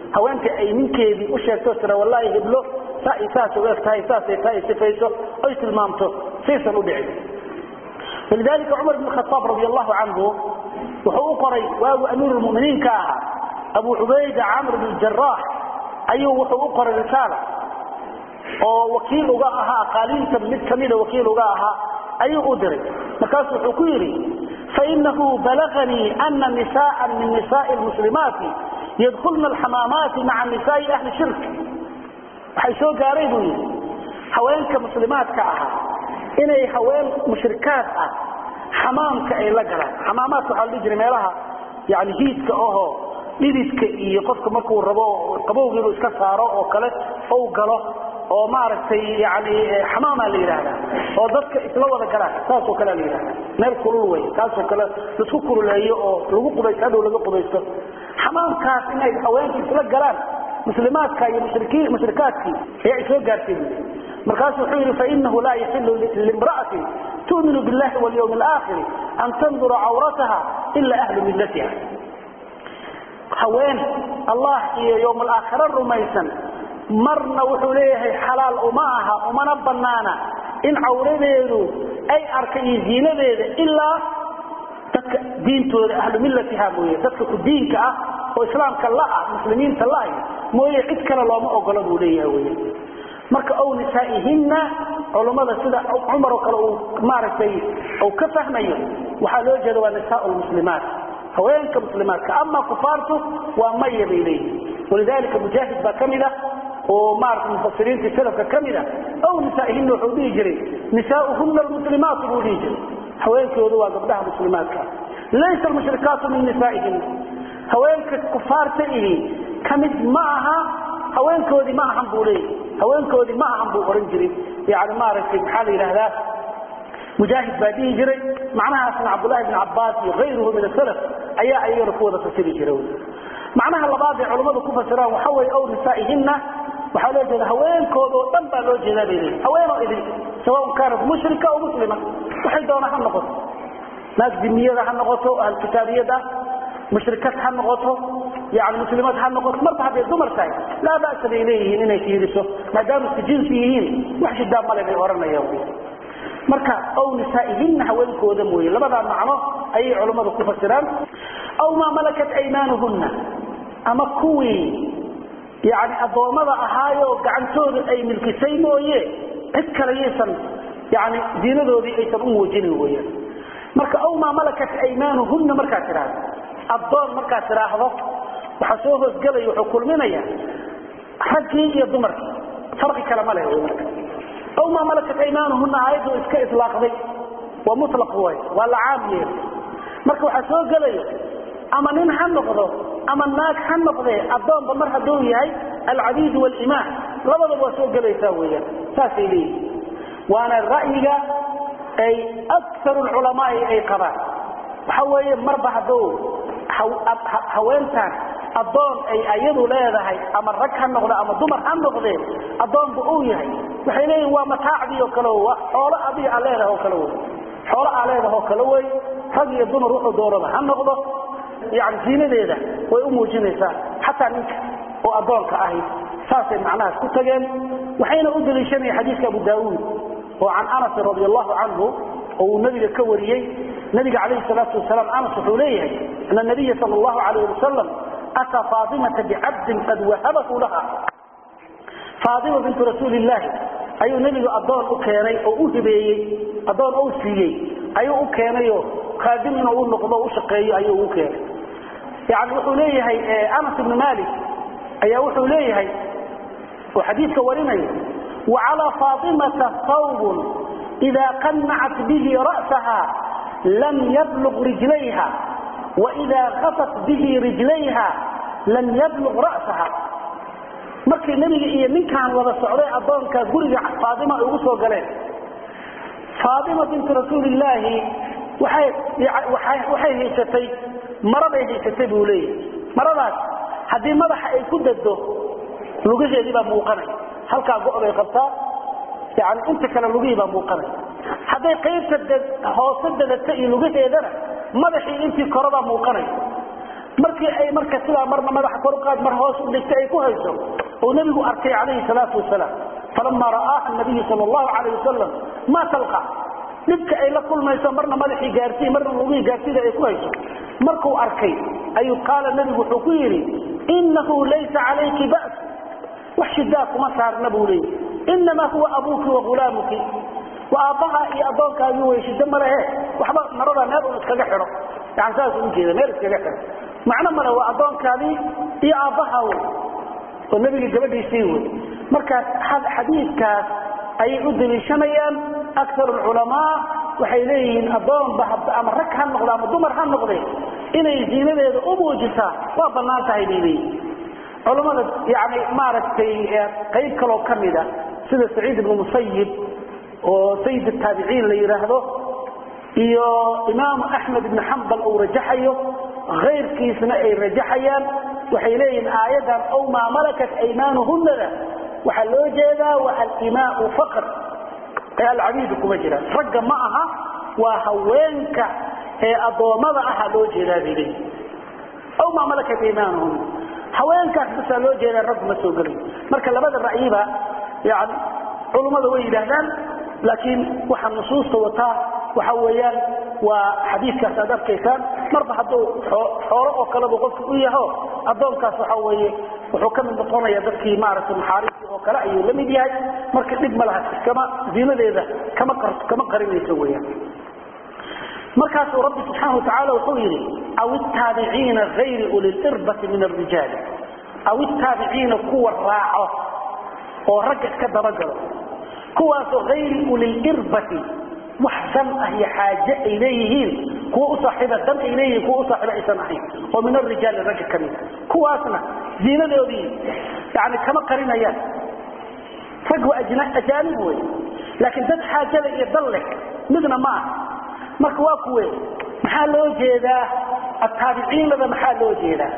haweenka ay ninkeedii u sheegto tira wallaahi heblo saa iyo saas u eg tahay saasay tahay sifayso oy tilmaamto saysan u dhicin walidalika cumar bn khaaab radi allahu canhu wuxuu u qoray waagu amiirulmuminiinka ahaa abu cubayda camr bn jaraax ayuu wuxuu u qoray risaala oo wakiil uga ahaa qaaliinta mid kamida wakiil uga ahaa ayuu u diray markaasu wuxuu ku yidhi fainahu balaganii ana nisaءa min nisaءi lmuslimaati yadkulna alxamaamaati maca nisaai ahli shirk waxay soo gaaray buu yidhi haweenka muslimaadka ahaa inay haween mushrikaad ah xamaamka ay la galaan xamaamaadka waxaa la dhihi jiray meelaha yani hiidka ahoo dhididka iyo qofka markuu rabo qabowga inuu iska saaro oo kale ou galo oo maaragtay yani xamaamaa la yidhaahdaa oo dadka isla wada galaan saasoo kalea la yidhahda meel kulul wey kaasoo kale laisku kululeeyo oo lagu qubaysto hadhow laga qubaysto xamaamkaas inay haweenka isla galaan muslimaadka iyo mushrikaadkii ayaa soo gaartay markaasu wuxuu yidhi fainahu laa yaxilu limra'atin tu'minu billahi walyawmi alaakhiri an tandura cawrataha ila ahlu millatiha haween allah iyo yowm alaakhira rumaysan marna wuxuu leeyahay xalaal uma aha umana banaana in cawradeedu ay arka iyo ziinadeeda ilaa dadka diintooda ahlu millatiha mooye dadka ku diinka ah oo islaamka la-ah muslimiinta la-ah mooye cid kale looma ogola buu leeyahay wey marka ow nisaa'ihinna culummada sida cumar oo kale uu maaragtay uu ka fahmayo waxaa loo jeeda waa nisaa lmuslimaat haweenka muslimaadka ama kufaartu waa maya bay leeyihin walidalika mujaahid baa kamid a oo maarata mufasiriinta salafka kamid a ow nisaa'ihinna wuxuu dhihi jiray nisaauhuna almuslimaatu buu dhihi jiray haweenkoodu waa gabdhaha muslimaadka laysa almushrikaatu min nisaa'ihinna haweenka kufaarta ihi kamid ma aha haweenkoodii ma ahan buu leeyahy haweenkoodii ma ahan buu ohan jiray yani maaragtay maxaa la yidhaahdaa mujaahid baa dhihi jiray macnahaasna cabdulahi bn cabaas iyo ayruhu min asalaf ayaa ayagana ku wada fasiri jira macnaha labaad ee culammadu ku fasiraan waxa weye ow nisaa'ihinna waxaa loo jeeda haweenkooda oo dhan baa loo jeedaa bay leeyihin haweenoo idin sawaun kaanat mushrika o muslima waxay doona ha noqoto naag dimiyada ha noqoto ahlkitaabiyad ah mushrikad ha noqoto yani muslimad ha noqoto marba hadday dumar tahay laa ba'sa bay leeyihiin inay fiiriso maadaama isku jinsi yihiin wax shidaa male bay odhanayaan marka ow nisaa'ihinna haweenkooda mooye labadaa macno ayay culammadu ku fasiraan aw maa malakat aymaanuhunna ama kuwii yani addoommada ahaayoo gacantooda ay milkisay mooye cid kale yaysan yani diinadoodii aysan u muujinin weyaan marka aw maa malakat aymaanuhunna markaad tidhaahdo addoon markaad tidhaahdo waxaa soo hoosgelaya wuxuu kulminaya raggii iyo dumarkii farqi kale ma leh wy marka aw maa malakat aymaanuhunna aayaddu iska ilaaqday waa mulaq way waa la caam yeelay marka waxaa soo gelaya ama nin ha noqdo ama naag ha noqdee addoonba mar hadduu yahay alcabiid walimaan labadaba waa soo gelaysaa weyaan saasay leeyihin waana ra'yiga ay akaru lculamaai ay qabaan waxa weeye marba hadduu haweentaan addoon ay ayadu leedahay ama rag ha noqdo ama dumar ha noqdee addoonba uu yahay waxay leeyihin waa mataacdii oo kale waa xoolo adiga aa leedahay oo kale wey xoolo aa leedahay oo kale wey rag iyo dumar wuxuu doonaba ha noqdo yani ziinadeeda way u muujinaysaa xataa ninka oo addoonka ahi saasay macnahaas ku tageen waxayna u daliishanaya xadiiska abu daawuud oo can anasin radi allahu canhu oo uu nabiga ka wariyey nabiga calayhi salaatu wasalaam anas wuxuu leeyahay ana nabiya sal allahu alayh wasalam ataa faatimata bicabdin qad wahabahu laha faatima bintu rasuuli llaahi ayuu nebigu addoon u keenay oo u hibeeyey addoon ou siiyey ayuu u keenayoo khaadim inuu u noqdo u shaqeeyo ayuu u keenay yani wuxuu leeyahay anas ibnu malik ayaa wuxuu leeyahay oo xadiidka warinaya wacalaa faatimata hawbun idaa qanacat bihi ra'saha lam yabluq rijlayha waidaa kafat bihi rijlayha lam yabluq ra'saha markii nebiga iyo ninkaan wada socday addoonka guriga faatima ay ugu soo galeen faatima bintu rasuulillaahi waxay haysatay maraday haysatay buu leeyahay maradaas haddii madaxa ay ku dado lugaheedii baa muuqanay halkaa go-bay qabtaa yani inta kale lugihii baa muuqanay hadday qaybta hoose dadata iyo lugaheedana madaxii intii korabaa muuqanay markii ay marka sidaa marna madaxa kor qaad mar hoos u dhigtay ay ku hayso oo nabigu arkay calayhi salaatu wasalaam falama ra'aaha nabiyu sal allahu calayh wasalam ma talqa dhibka ay la kulmayso marna madaxii gaarsiin marna lugihii gaarsiida ay ku hayso markuu arkay ayuu qaala nabigu wuxuu ku yidhi inahu laysa calayki ba's wax shidaa kuma saarna buu leeyay inamaa huwa abuuki wa hulaamuki waa aabbaha iyo addoonkaagii way shida malehe waxba marada meel un iskaga xidho yani saasuu ujeeda meel iskaga xidho macno male waa addoonkaadii iyo aabbaha wey oo nebiga gabadhiisii wey markaas xadiidkaas ayay u daliishanayaan akar culamaa waxay leeyihiin adoonba ama rag ha noqdo ama dumar ha noqde inay ziinadeeda u muujisaa waa banaan tahay bay leeyihin culammada yani maaragtay qayb kaloo ka mida sida saciid ibnu musayib oo sayid taabiciin la yidhaahdo iyo imaamu axmed ibnu xambal uu rajaxayo kayrkiisna ay rajaxayaan waxay leeyihiin aayadan ow maa malakat aymaanuhunada waxaa loo jeedaa waa alimaau faqr ee alcabiidu kuma jiraan ragga ma aha waa haweenka ee addoommada aha loo jeedaa bay leeyihin ow maa malakat aymaanuhuna haweenkaas basaa loo jeedaa raggu ma soo gelay marka labada ra'yiba yani culummada way yidhaahdaan laakiin waxaa nusuusta wataa waxa weeyaan waa xadiidkaas aad arkaysaan marba hadduu xoolo oo kaleba qofka u yaho addoonkaas waxa weeye wuxuu ka mid noqonaya dadkii maaragtay maxaariistii oo kale ayuu la mid yahay marka dhib ma laha kama ziinadeeda kama kama qarinayso weeyaan markaasuu rabbi subxaana watacaala wuxuu yidhi aw ittaabiciina gayri uliirbati min arijaali aw ittaabiciina kuwa raaco oo ragga iska dabagalo kuwaasoo ayri uliirbati wax dan ah iyo xaaje ay leeyihiin kuwa u saaxiiba dan ay leeyihiin kuwa u saaxiiba aysan ahayn oo min arijaali ragga ka mid kuwaasna ziinadoodii yani kama qarinayaan rag waa ajaanib wey laakiin dad xaajada iyo dan leh midna ma aha marka waa kuwe maxaa loo jeedaa ataabiciinada maxaa loo jeedaa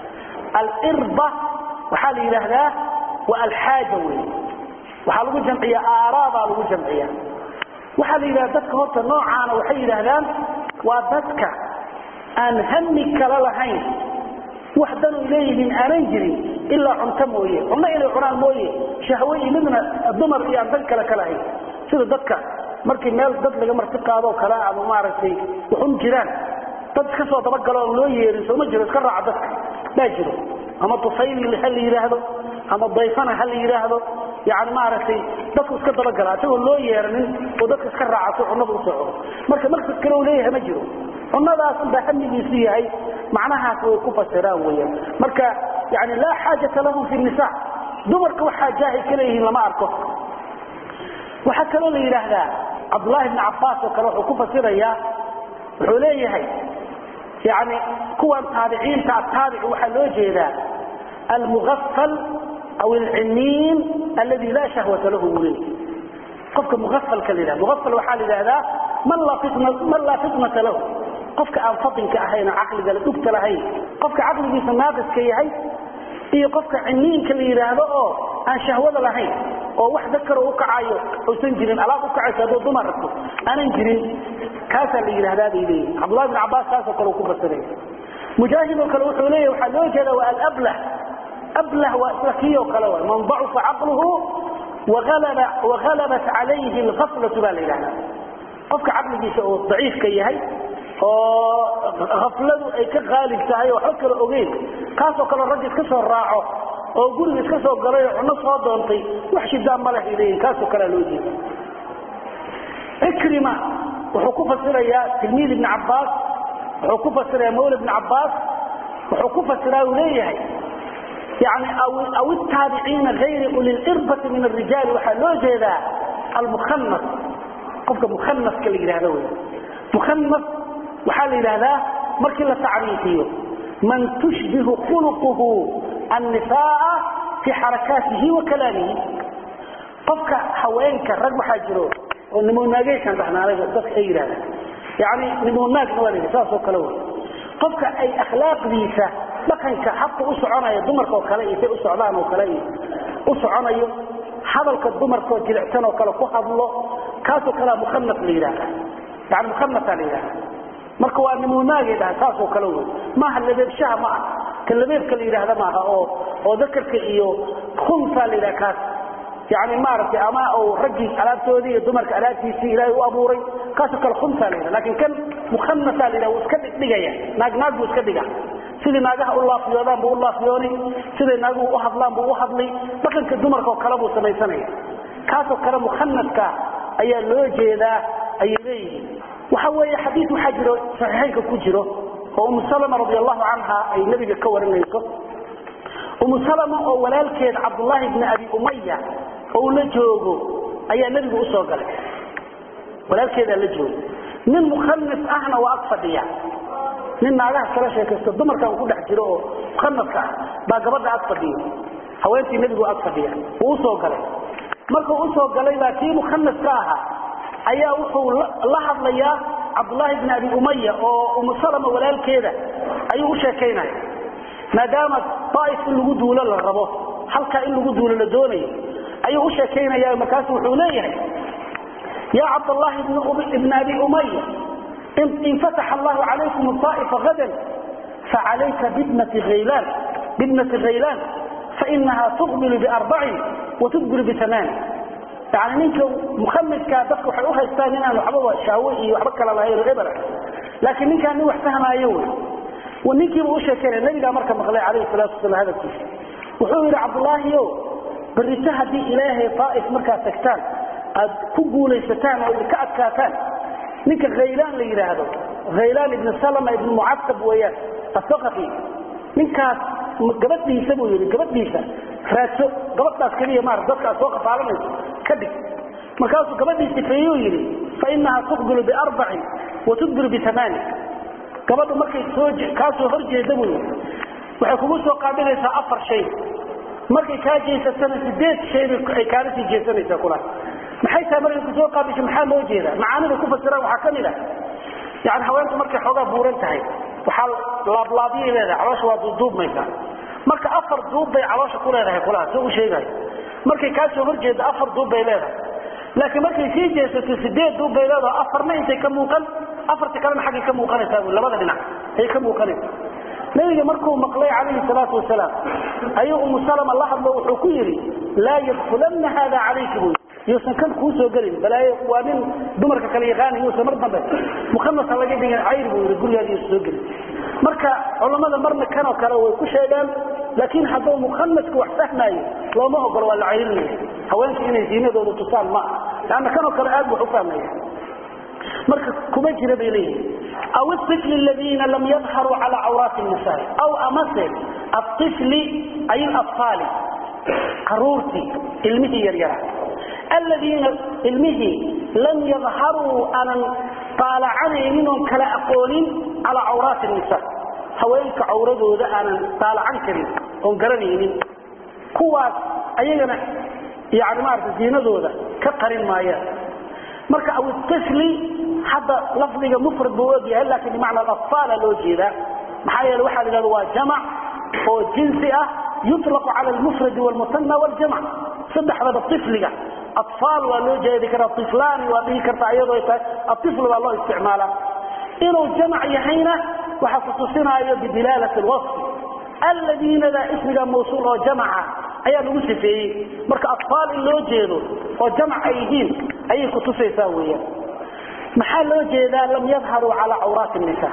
alirba waxaa la yidhaahdaa waa alxaaja wey waxaa lagu jamciya aaraabaa lagu jamciya waxaa la yidhahda dadka horta noocaana waxay yidhaahdaan waa dadka aan hami kala lahayn wax danu leeyihiin aanan jirin ilaa cunto mooye cunno inay cunaan mooye shahwe iyo midna dumar iyo aan dan kale ka lahayn sida dadka markii meel dad laga marti qaadoo kale ama maaragtay waxun jiraan dad iska soo dabagalo oon loo yeerin sooma jiro iska raaca dadka baa jiro ama tufayli ha la yidhaahdo ama dayfana ha la yidhaahdo yani maaragtay dadku iska dabagala isagoo loo yeeranin oo dadka iska raaca si cunnada usoo cuno marka maqsad kale u leeyahay ma jiro cunnadaas unbaa hamigiisu yahay macnahaas way ku fasiraan weyaan marka yani laa xaajata lahum fi nisa dumarka wax xaajaahay ka leeyihiin lama arko waxaa kaloo la yidhaahdaa cabdulaahi bni cabaas oo kale wuxuu ku fasirayaa wuxuu leeyahay yani kuwan taabiciinta ataabic waxaa loo jeedaa almuafal aw alciniin aladi laa shahwata lahu buu leeyahy qofka muafalka la yidhahda muafal waxaa la yidhahdaa man laa fitnata lahu qofka aan fadinka ahayn oo caqliga la dhugta lahayn qofka caqligiisa naaqiska yahay iyo qofka ciniinka la yidhaahdo oo aan shahwada lahayn oo wax dakaro u kacayo uusan jirin alaab u kacayso hadduu dumar rabto aanan jirin kaasaa la yidhahdaa bay leeyihin cabdullahi bin cabaas kaasoo kale uu ku fasiraya mujaahid oo kale wuxuu leeyahy waxaa loo jeeda waa alablah ablah waa isla kii oo kale waay man dacufa caqluhu wahalabat calayhi alghaflatu baa la yidhahdaa qofka caqligiisa oo daciifka yahay oo hafladu ay ka qaalib tahay oo waxba kala ogeyn kaasoo kale ragga iska soo raaco oo guriga iska soo galay oo cunno soo doontay wax shidaa ma leh leeyihin kaasoo kalea loo jeeda cikrima wuxuu ku fasirayaa tilmiid ibni cabbaas wuxuu ku fasirayaa mawla ibni cabbaas wuxuu ku fasiraa uu leeyahay yani aw itaabiciina gayri uliirbati min arijaali waxaa loo jeedaa almukhanas qofka mukhanaska la yidhahdo wey mukhanas waxaa la yidhahdaa markii la tacriifiyo man tushbihu khuluquhu annisaaa fii xarakaatihi wa kalaamihi qofka haweenka rag waxaa jiro oo nimonaageysan dhanaanaga dadka ay yidhahdaan yani nimonaagna waa la yidhah saasoo kale wey qofka ay akhlaaqdiisa dhaqanka habka u soconaya dumarka oo kale iyo say u socdaan oo kale iyo u soconayo hadalka dumarkaoo jilicsan oo kale ku hadlo kaasoo kalea mukhanas la yidhahda yani mukhanasaa la yidhahda marka waa nimunaagay dhaha saasoo kale wey maaha labeebshaha ma ah ka labeebka la yidhaahda maaha oo oo dakarka iyo khunsa la yidhaha kaas yani maaragtay ama uu raggii alaabtoodii iyo dumarka alaabtiisii ilaahay u abuuray kaasoo kale khunsa la yidhaha lakin kan mukhanasa la yidhaha wuu iska dhigdhigaya naag naag buu iska dhiga sidai naagaha u laafiyoodaan buu u laafiyooni siday naaguhu u hadlaan buu u hadlay dhaqanka dumarka oo kale buu samaysanaya kaasoo kale mukhanaska ayaa loo jeedaa ayay leeyihiin waxa weeye xadiid waxaa jiro saxiixaynka ku jiro oo umu salama radi allahu canha ay nebiga ka warinayso umu salama oo walaalkeed cabdullaahi bni abi umaya oo la joogo ayaa nebigu usoo galay walaalkeedaa la joogo nin mukhanis ahna waa ag fadhiya nin naagaha kala sheekaysto dumarkan ku dhex jiro oo mukhanaska ah baa gabadha ag fadhiyo haweentii nebigu ag fadhiya wuu usoo galay markuu usoo galay baa kii mukhanaska ahaa ayaa wuxuu la hadlayaa cabdulaahi bni abi umaya oo umu salama walaalkeeda ayuu u sheekaynaya maadaama daaif in lagu duulo la rabo halkaa in lagu duulo la doonayo ayuu u sheekaynaya markaasu wuxuu leeyahay ya cabdallaahi ibn abi umaya in fataxa allahu calaykum aa'ifa hadan facalayka bibnati haylaan bibnati khaylaan fainaha tuqbilu biarbacin wa tudbiru biamaani yani ninka mukhamiskaa dadka waxay u haystaan inaan waxbaba shaawo iyo waxba kala lahayn oo ebera laakiin ninkaan nin wax fahmaayo wey ninkiiba u sheekeynaya nabigaa marka maqlay calayhi salaatu wasalaam hadalkiisa wuxuu yidhi cabdullaahiyo berrito haddii ilaahay daa'if markaad tagtaan aad ku guulaysataan oo idinka adkaataan ninka khaylaan la yidhaahdo khaylaan ibni salama ibni mucasab weeyaan asaqafi ninkaas gabadhiisa buu yidhi gabadhiisa raadso gabadhaas keliya maar dadka aad soo qafaalanayso ka dhig markaasuu gabadhii sifeeyuu yidhi fainaha tuqbilu biarbacin wa tudbiru biamaani gabadhu markay soo kaa soo hor jeeda buu yidhi waxay kugu soo qaabilaysaa afar shay markay kaa jeesatana sideed shaybay ay kaala sii jeesanaysaa kulaas maxay tahay markay kusoo qaabisho maxaa loo jeedaa macaanida ku fasiraan waxaa ka mid ah yani haweenku markay xoogaa buuran tahay waxaa laablaabyay leedahay caloosha waa duuduubmaysaa marka afar duub bay caloosha ku leedahay kulaha soo u sheegayo markay kaa soo horjeedo afar duub bay leedahay laakiin markay sii jeesato sideed duub bay leedaho afarna intay ka muuqan afarta kalena xaggay ka muuqanaysaa bu labada dhinac ay ka muuqanaysa nabiga markuu maqlay calayhi salaatu wasalaam ayuu umu salama la hadlo wuxuu ku yidhi laa yadkulanna haada calayka buu yuusan kan kuu soo gelin balaayo waa nin dumarka kale yaqaana yuusan mar dambe mukhanasa laga dhigin cayr buu yidhi gurigaada yuusan soo gelin marka culammada marna kanoo kale way ku sheegaan laakiin hadduu mukhanaska wax fahmaayo looma ogolo waa la cayrinaya haweenka inay diinadooda tusaan ma aha leanna kanoo kale aad wax u fahmaya marka kuma jira bay leeyihin aw الطفل الذين لم يظهروا على عورات النساء أو أمس الطفل أي الأطفال قرورتي علمه يريرا الذين علمه لم يظهروا أنا طالع منهم كلا أقول على عورات النساء هوينك عورده ذا أنا طالع عن كريم ونقرنين كواس أيضا يعني ما أعرف دينه ذا كقرن ما يا مركا أو الطفل hadda lafdiga mufrad buu ogyahay laakiin bimacna aطfaala loo jeedaa maxaa yeele waxaa la yidhahda waa jamac oo jinsi ah yuطlaqu cala almufradi wاlmusanna wاljamc saddexdaba ifliga aطfaal waa loo jeedi karaa iflaani waa dhihi kartaa iyadoo ay tahay aifl baa loo isticmaalaa inuu jamac yahayna waxaa kutusinaayo bidilaalati اlwaصfi alladiinada ismiga mawsuul oo jamaca ayaa lagu sifeeyey marka aطfaal in loo jeedo oo jamac ay yihiin ayay kutusaysaa weeyaan maxaa loo jeedaa lam yadharuu calaa cawraati nisa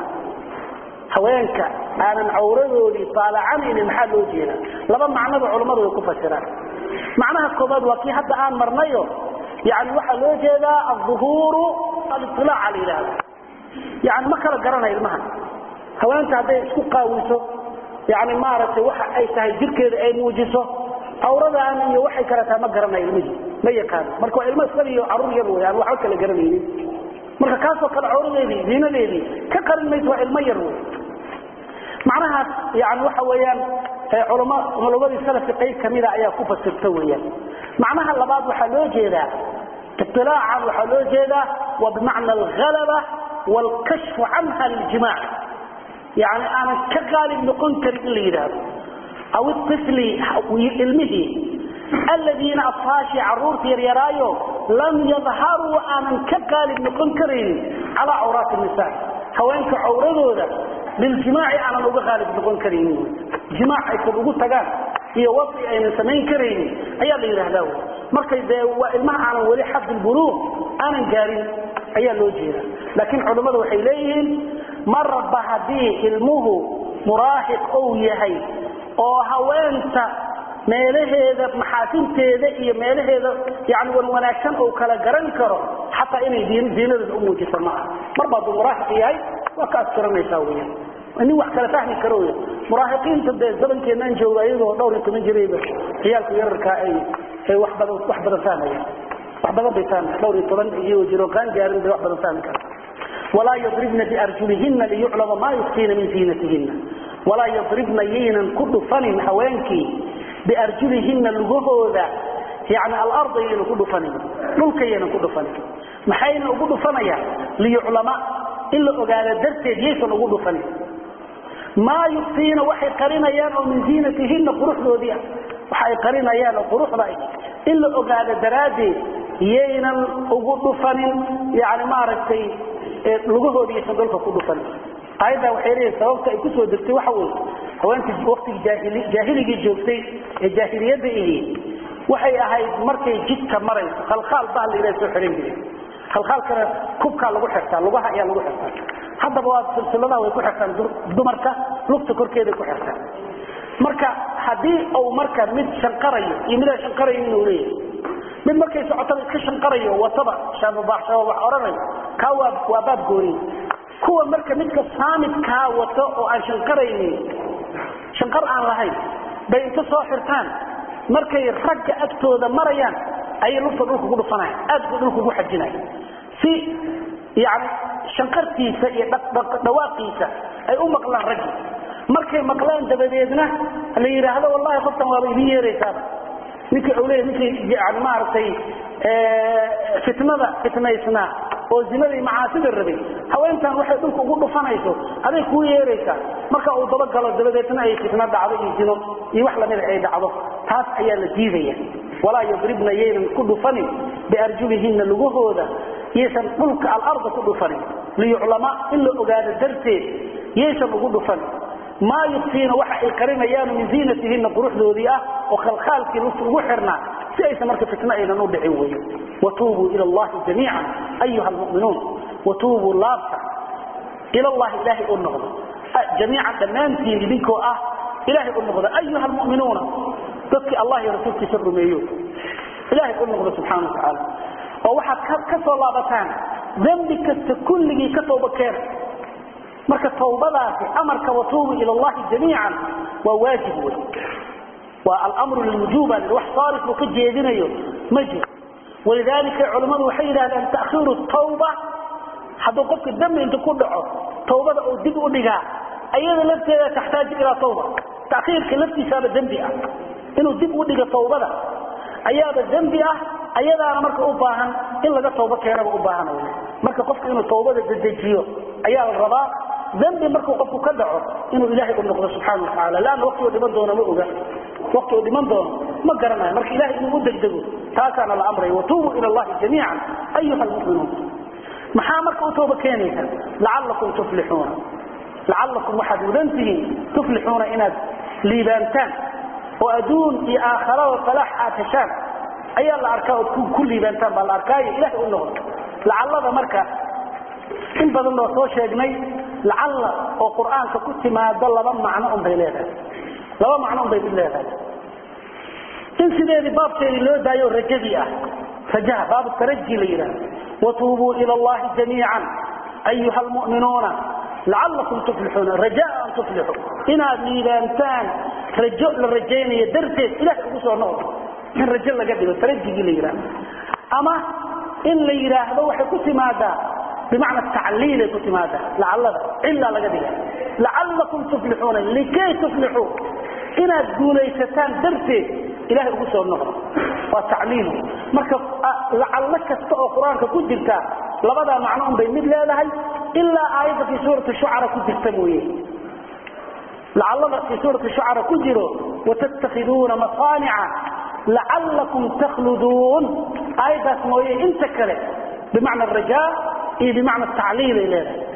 haweenka aanan cawradoodii taalacanaynin maxaa loo jeedaa laba macnoba culammadu way ku fasiraan macnaha koobaad waa kii hadda aan marnayo yani waxaa loo jeedaa aلظuhuuru aliطilaaca la yidhaahdo yani ma kala garanay ilmaha haweenta hadday isku qaawiso yani maaragtay waxa ay tahay jirkeeda ay muujiso cawradaan iyo waxay kale tahay ma garanay ilmihii ma yaqaano marka waa ilmo isagiyo caruur yar wey aan waxba kala garanaynin marka kaasoo kale cawradeedii diinadeedii ka qarin mayso waa ilmo yar wey macnahaas yani waxa weeyaan culama culamadii salafka qayb kamida ayaa ku fasirta weeyaan macnaha labaad waxaa loo jeedaa iطilaacan waxaa loo jeedaa waa bimacna alhalaba wاlkashfu canha liljimaac yani aanan ka qaalib noqon karin in la yidhaahdo aw ifli ilmihii aladiina afhaashii caruurta yaryaraayo lam yadharuu aanan ka qaalib noqon karaynin calaa cawraati nisa haweenka cawradooda biljimaaci aanan uga qaalib noqon karaynin jimaac aysan ugu tagaan iyo wasi aynan samayn karaynin ayaa la yidhaahdaa wy markay dee waa ilmaha aanan weli xadilbuluuq aanan gaarin ayaa loo jeeda laakiin culammadu waxay leeyihiin marba haddii ilmuhu muraahiq ou yahay oo haweenta meelaheeda maxaasinteeda iyo meelaheeda yani wan wanaagsan ou kala garan karo xataa inay diinadeeda u muujisa ma aha marba hadduu muraahiq yahay waa ka askiranaysaa weyaan nin wax kala fahmi karo wy muraahiqiinta dee zamankeenaan jooga iyagoo dhowr iyo toban jirayba ciyaalku yararkaa ay ay wax badan wax badan fahmayaan wax badan bay fahmaya dhowr iyo toban iyagoo jiro qaan gaarin bay wax badan fahmi kara walaa yadribna biarjulihina liyuclama maa yukfiina min ziinatihina walaa yadribna yaynan ku dhufanin haweenkii biarjulihina lugahooda yani alarda yaynan ku dhufanin dhulka yaynan ku dhufanin maxayna ugu dhufanayaan liyuclama in la ogaado darteed yaysan ugu dhufanin maa yukfiina waxay qarinayaan oo min ziinatihina quruxdoodii ah waxa ay qarinayaan oo quruxda ah in la ogaado daraaddeed yaynan ugu dhufanin yani maaragtay lugahoodi yaysan dhulka ku dhufanin aayaddaa waxay leeyihin sababta ay kusoo degtay waxa weeye haweentii waktigii jaahiligii joogtay ee jaahiliyadda ihi waxay ahayd markay jidka marayso khalkhaal baa la ilaha soo xihan jiray khalkhaalkana kubkaa lagu xirtaa lugaha ayaa lagu xirtaa haddaba waa silsiladaha way ku xirtaan dumarka lugta korkeeday ku xirtaan marka haddii uu marka mid shanqarayo iyo midaan shanqarayo inuu leeyahay mid markay socotada iska shanqarayo wataba shaababaaxshaba wax odhanayo kaa waa waa baab gooriy kuwa marka midka saamidkaa wato oo aan shanqaraynin shanqar aan lahayn bay inta soo xirtaan markay ragga agtooda marayaan ayay lugta dhulka ku dhufanaya aad bay dhulka ugu xajinaya si yani shanqartiisa iyo dhawaaqiisa ay u maqlaan raggi markay maqlaan dabadeedna la yidhaahdo wallahi qoftan waaba idin yeeraysaaba ninka u leeya ninkay yani maaragtay fitnada fitnaysnaa oo zinadii macaasida rabay haweentan waxay dhulka ugu dhufanayso aday kuu yeeraysaa marka uu dabagalo dabadeedna ay fitno dhacdo iyo zino iyo wax lamida ay dhacdo taas ayaa la diidaya walaa yadribna yaynan ku dhufanin biarjulihina lugahooda yaysan dhulka alarda ku dhufanin liyuclama in la ogaado darteed yaysan ugu dhufanin maa yukfiina waxa ay qarinayaan min ziinatihina quruxdoodii ah oo khalkhaalkii lugta ugu xirnaa si aysan marka fitno aynan u dhicin weeye watuubuu ila allahi jamiica ayuha almu'minuun watuubuu laabta ila allahi ilaahay u noqdo jamiican dhammaantiin idinkoo ah ilaahay u noqdo ayuha almu'minuuna dadkii allah iyo rasuulkiisa rumeeyo ilaahay u noqdo subxaana watacaala oo waxaad ka soo laabataan dembi kasta kulligii ka tooba keena marka tawbadaasi amarka watuubu ila allahi jamiican waa waajib wey waa almru lilwujuba wax saarif uu ka jeedinayo ma jiro walidaalika culammadu waxay yidhahdeen ta'khiiru tawba hadduu qofka dembi inta ku dhaco tawbada uu dib u dhigaa ayada lafteeda taxtaaju ilaa tawba takhiirka laftiisaaba dembi ah inuu dib u dhigo tawbada ayaaba dembi ah ayadaana marka u baahan in laga tawbo keenaba u baahan marka qofka inuu tawbada dedejiyo ayaa la rabaa dembi markuu qofku ka dhaco inuu ilaahay u noqdo subxaana watacaala laanna waqti uu dhiman doono ma oga waqti uu dhiman doono ma garanayo marka ilahay inuu u degdego taasaana la amraya watuubuu ila allahi jamiican ayuha almu'minuun maxaa marka u tooba keenaysa lacalakum tuflixuuna lacalakum waxaad mudan tihiin tuflixuuna inaad liibaantaan oo adduun iyo aakharada salaax aad heshaan ayaa la arkaa ood ku liibaantaan baa la arkaayo ilahay u noqdo lacallada marka in badan oo soo sheegnay lacalla oo qur'aanka ku timaado laba macno un bay leedahay laba macno un bay mid leedahay in sideedii baabkeedii loo daayo rajadii ah rajaha baabu taraji la yidhahdo watuubuu ila allahi jamiican ayuha almu'minuuna lacalakum tuflixuuna rajaa an tuflixuu inaad liibaantaan rajo la rajaynayo darteed ilahay ugu soo noqdo in rajo laga dhigo tarajigii la yidhahdo ama in la yidhaahdo waxay ku timaadaa bimacna tacliilay ku timaadaa lacallada cillaa laga dhiga lacalakum tuflixuuna likay tuflixuu inaad guulaysataan darteed ilahay ugu soo noqdo waa tacliil marka lacallo kasta oo qur-aanka ku jirta labadaa macno un bay mid leedahay ilaa aayadda fii suurati shucara ku jirta mooye lacallada fii suurati shucara ku jiro watattakhiduuna masaanica lacalakum takhluduun aayaddaas mooye inta kale bimacna arajaa iyo bimacna tacliilay leedahay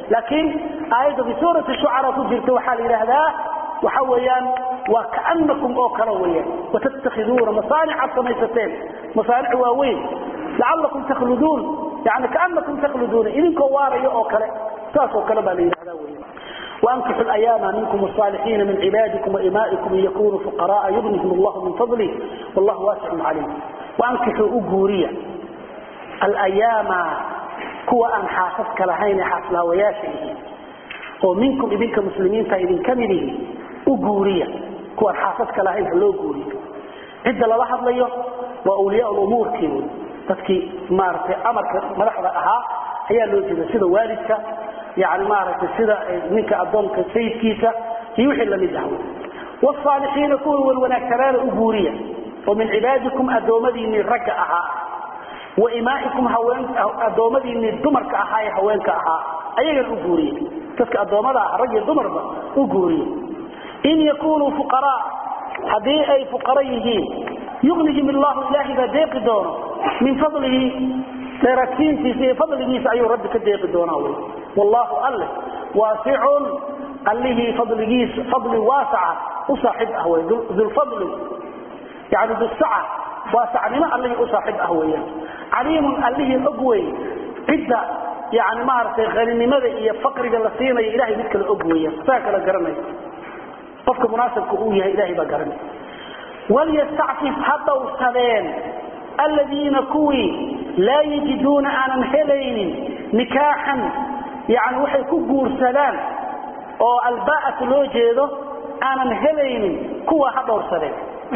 laakiin aayadda fi suurati shucara ku jirta waxaa la yidhaahdaa waxa weeyaan waa kaanakum oo kale weeyaan watattakhiduuna masaanica samaysateen masaanic waaweyn lacalakum takhluduun yani kaanakum takhluduuna idinkoo waaraya oo kale saas oo kale baa la yidhahdaa weeyaan وأنكحوا الأيام منكم الصالحين من عبادكم وإمائكم إن يكونوا فقراء يغنهم الله من فضله والله واسع عليم وأنكحوا أجوريا الأيام كوا أن حاسسك لهين حاسلا وياشئه ومنكم إذنك مسلمين فإذن كمله أجوريا كوا أن حاسسك لهين هلو أجوريا عند لواحد ليه وأولياء الأمور كيون تذكي مارتي أمرك ملحظة أها هي اللي سيدة والدك يعني مارك سيدا منك أدونك سيدكيسا يوحي لم يدعو والصالحين كونوا والوناكران أبوريا ومن عبادكم أدومدي من ركعها وإمائكم هوين أدومدي من دمرك أحاي هوينك أحا أيها الأبورية تسك أدومدي رجل دمر أبورية إن يكونوا فقراء هذه أي فقريهين يغنيهم الله إلهي بديق دونه من فضله dheeraadkiintiisa fadligiisa ayuu rabbi ka deeqi doonaa wy wallahu alle waasicun allihii fadligiisa fadli waasaca u saaxib ah wey dulfadli yani dusaca waasacnimo allihii u saaxib ah weeyaan caliimun allihii og wey cidda yani maaragtay haninimada iyo faqriga la siinayo ilahay mid kale og weeyaan saa kala garanay qofka munaasabka uu yahay ilahay baa garanay walyastacfif ha dhowrsadeen aladiina kuwii laa yajiduuna aanan helaynin nikaaxan yani waxay ku guursadaan oo alba'atu loo jeedo aanan helaynin kuwa ha dhowrsadeen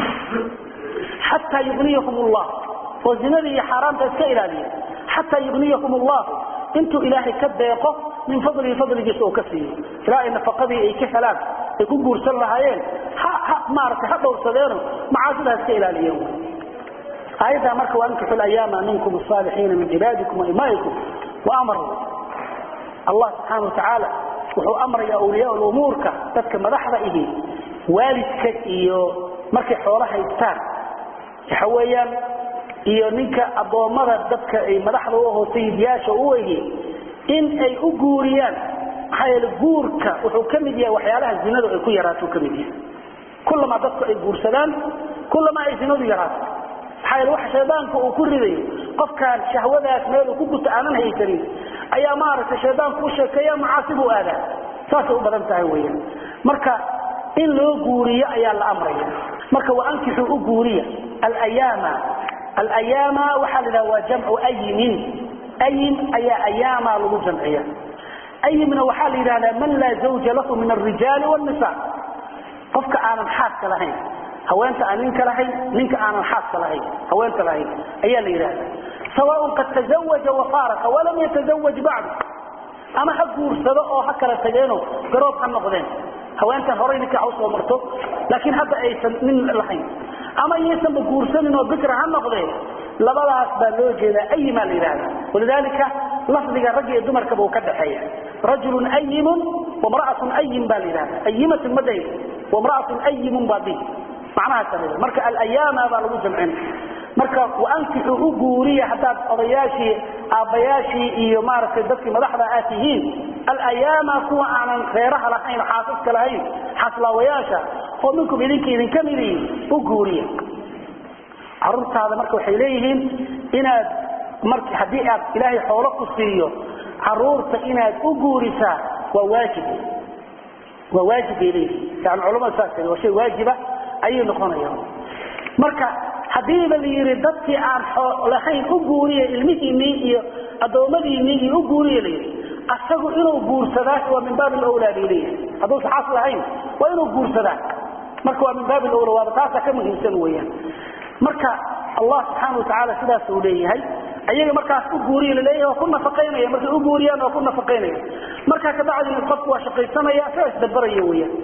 xataa yugniyahum allah oo zinada iyo xaaraamta iska ilaaliya xataa yugniyahum allah intuu ilaahay ka deeqo min fadlihi fadligiisa oo ka siiyo ilaa ay nafaqadii ay ka helaan ay ku guursan lahaayeen maaragtay ha dhowrsadeeno macaasida ha iska ilaaliyeen آياتها مركة وأنكحوا الأيام منكم الصالحين من عبادكم وإمائكم وأمروا الله سبحانه وتعالى وحو أمر يا أولياء الأمور تتك مدحضة إيه والدك إيو مركة حولها يستان حويا إيو ننك أبو مرة دبك أي مدحضة وهو سيد ياشا أويه إن أي أقوريان حيال قورك وحو كمديا وحيالها الزناد أي كو يراتو كمديا كلما دبك أي قورسلان كلما أي زناد يراتو xayl wax shaydaanku uu ku riday qofkan shahwadaas meel uu ku guto aanan haysanin ayaa maaragtay shaydaanku u sheekeeya macaasib u aadaa saasay u badan tahay weeyaan marka in loo guuriyo ayaa la amraya marka wa ankixuu u guuriya alayaama alayaama waxaa la yidhaha waa jamcu ayimin ayim ayaa ayaama lagu jamciya ayimna waxaa la yidhahdaa man laa zawja lahu min alrijaali wannisa qofka aanan xaaska lahayn haweenta aan ninka lahayn ninka aanan xaaska lahayn haweenta lahayn ayaa la yidhahda sawaaء qad taزawaja wafaaraqa walam yatazawaj bacdu ama ha guursado oo ha kala tageeno garoob ha noqdeen haweentan horay ninka usoo marto laakiin hadda aysan nin lahayn ama iyaysanba guursanin oo bikra ha noqdeen labadaas baa loo jeedaa ayimaa la yidhahda walidaalika lafdiga rag iyo dumarkaba uu ka dhaxeeya rajulun ayimun wamra'atun ayim baa la yidhahda ayimatun ma dhahin wamra'atun ayimun baa di macnaha kamida marka alayaama baa lagu jamcin marka waankixuu u guuriya haddaad odayaashii aabbayaashii iyo maaragtay dadkii madaxda aad tihiin alayaama kuwa aanan reeraha lahayn xaasaska lahayn xaslaawayaasha oo minkum idinka idinka midiin u guuriya caruurtaada marka waxay leeyihiin inaad mar haddii aad ilaahay xoolo ku siiyo caruurta inaad u guurisaa waa waajib waa waajib bay leeyihiin yani culamada saas waa shay waajiba ayay noqonayaan marka hadiiba la yidhi dadkii aan lahayn u guuriya ilmihiinii iyo addoommadiinii iyo u guuriya layidhi asagu inuu guursadaa waa min baabi lawlaa bay leeyahay hadduusa xaas lahayn waa inuu guursadaa marka waa min baabi lawla waaba taasaa ka muhiimsan weeyaan marka allah subxaana watacaala sidaas uu leeyahay ayaga markaas u guuriya laleeyahay waa ku nafaqaynaya markay u guuriyaan waa ku nafaqaynaya markaa kabacdina qofku waa shaqaysanaya saa isdabaraya weeyaan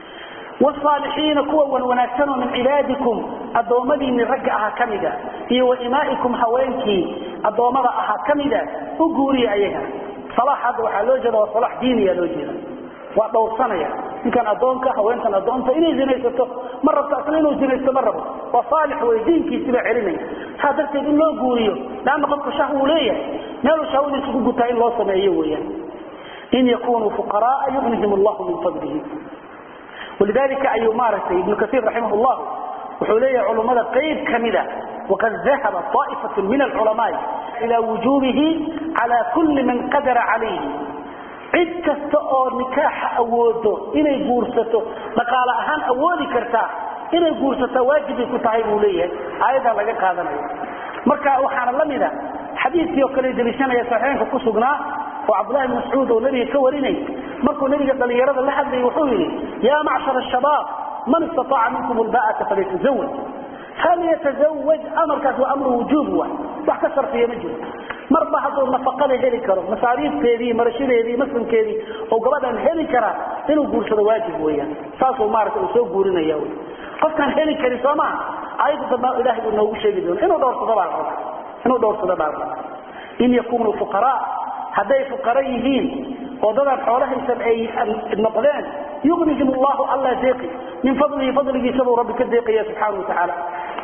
والصالحين كوا ونوناكسنوا من عبادكم الضومدي من رجع أها كمدا هي وإمائكم هوينكي الضومد أها كمدا أقوري أيها صلاح هذا وحلوجة وصلاح ديني يلوجة وأدور صنيا إن كان أدونك هوينك أدونك إني زنيسته مرة تأصلين وزنيسته مرة وصالح ويدينك يسمع علمي هذا التدين لو قوريه لأن قلت شهو ليه مالو شهو دي سكوكو تاين لو سمعيه وياه in yakunuu fuqaraaa yugnihim allahu min fadlihi walidalika ayuu maaragtay ibnu kaiir raximah llah wuxuu leeyahay culummada qayb kamida waqad dahaba طaa'ifatu min alculamaai ila wujubihi cala kulli man qadara calayhi cid kasta oo nikaaxa awoodo inay guursato dhaqaale ahaan awoodi kartaa inay guursataa waajibay ku tahay buu leeyahay aayaddaa laga qaadanayo marka waxaana la mida xadiidkii oo kale deliishanaya saxiixinka ku sugnaa oo cabdullahi bn mascuud oo nebiga ka warinay markuu nebiga dhallinyarada la hadlayay wuxuu yidhi yaa macshar ashabaab man istataaca minkum lba'ata falyatazawaj falyatazawaj amarkaas waa amru wujuub wa wax ka sharfiya ma jiro marba hadduu nafaqada heli karo masaariifteedii marashadeedii maslamkeedii oo gabadhan heli karaa inuu guursado waajib weeyaan saasuu maarata uu soo guurinaya wy qofkaan heli karin soo maha ayadda dambe ilahay buu noogu sheegi doona inuu dhowrsado baa raba inuu dhowrsado baa raba in yakunuu fuqaraa hadday fuqara yihiin oo dadaan xoolahaysan ay noqdeen yugnihim allahu alla deeqi min fadlihi fadligiisa buu rabbi ka deeqaya subxaana wa tacaala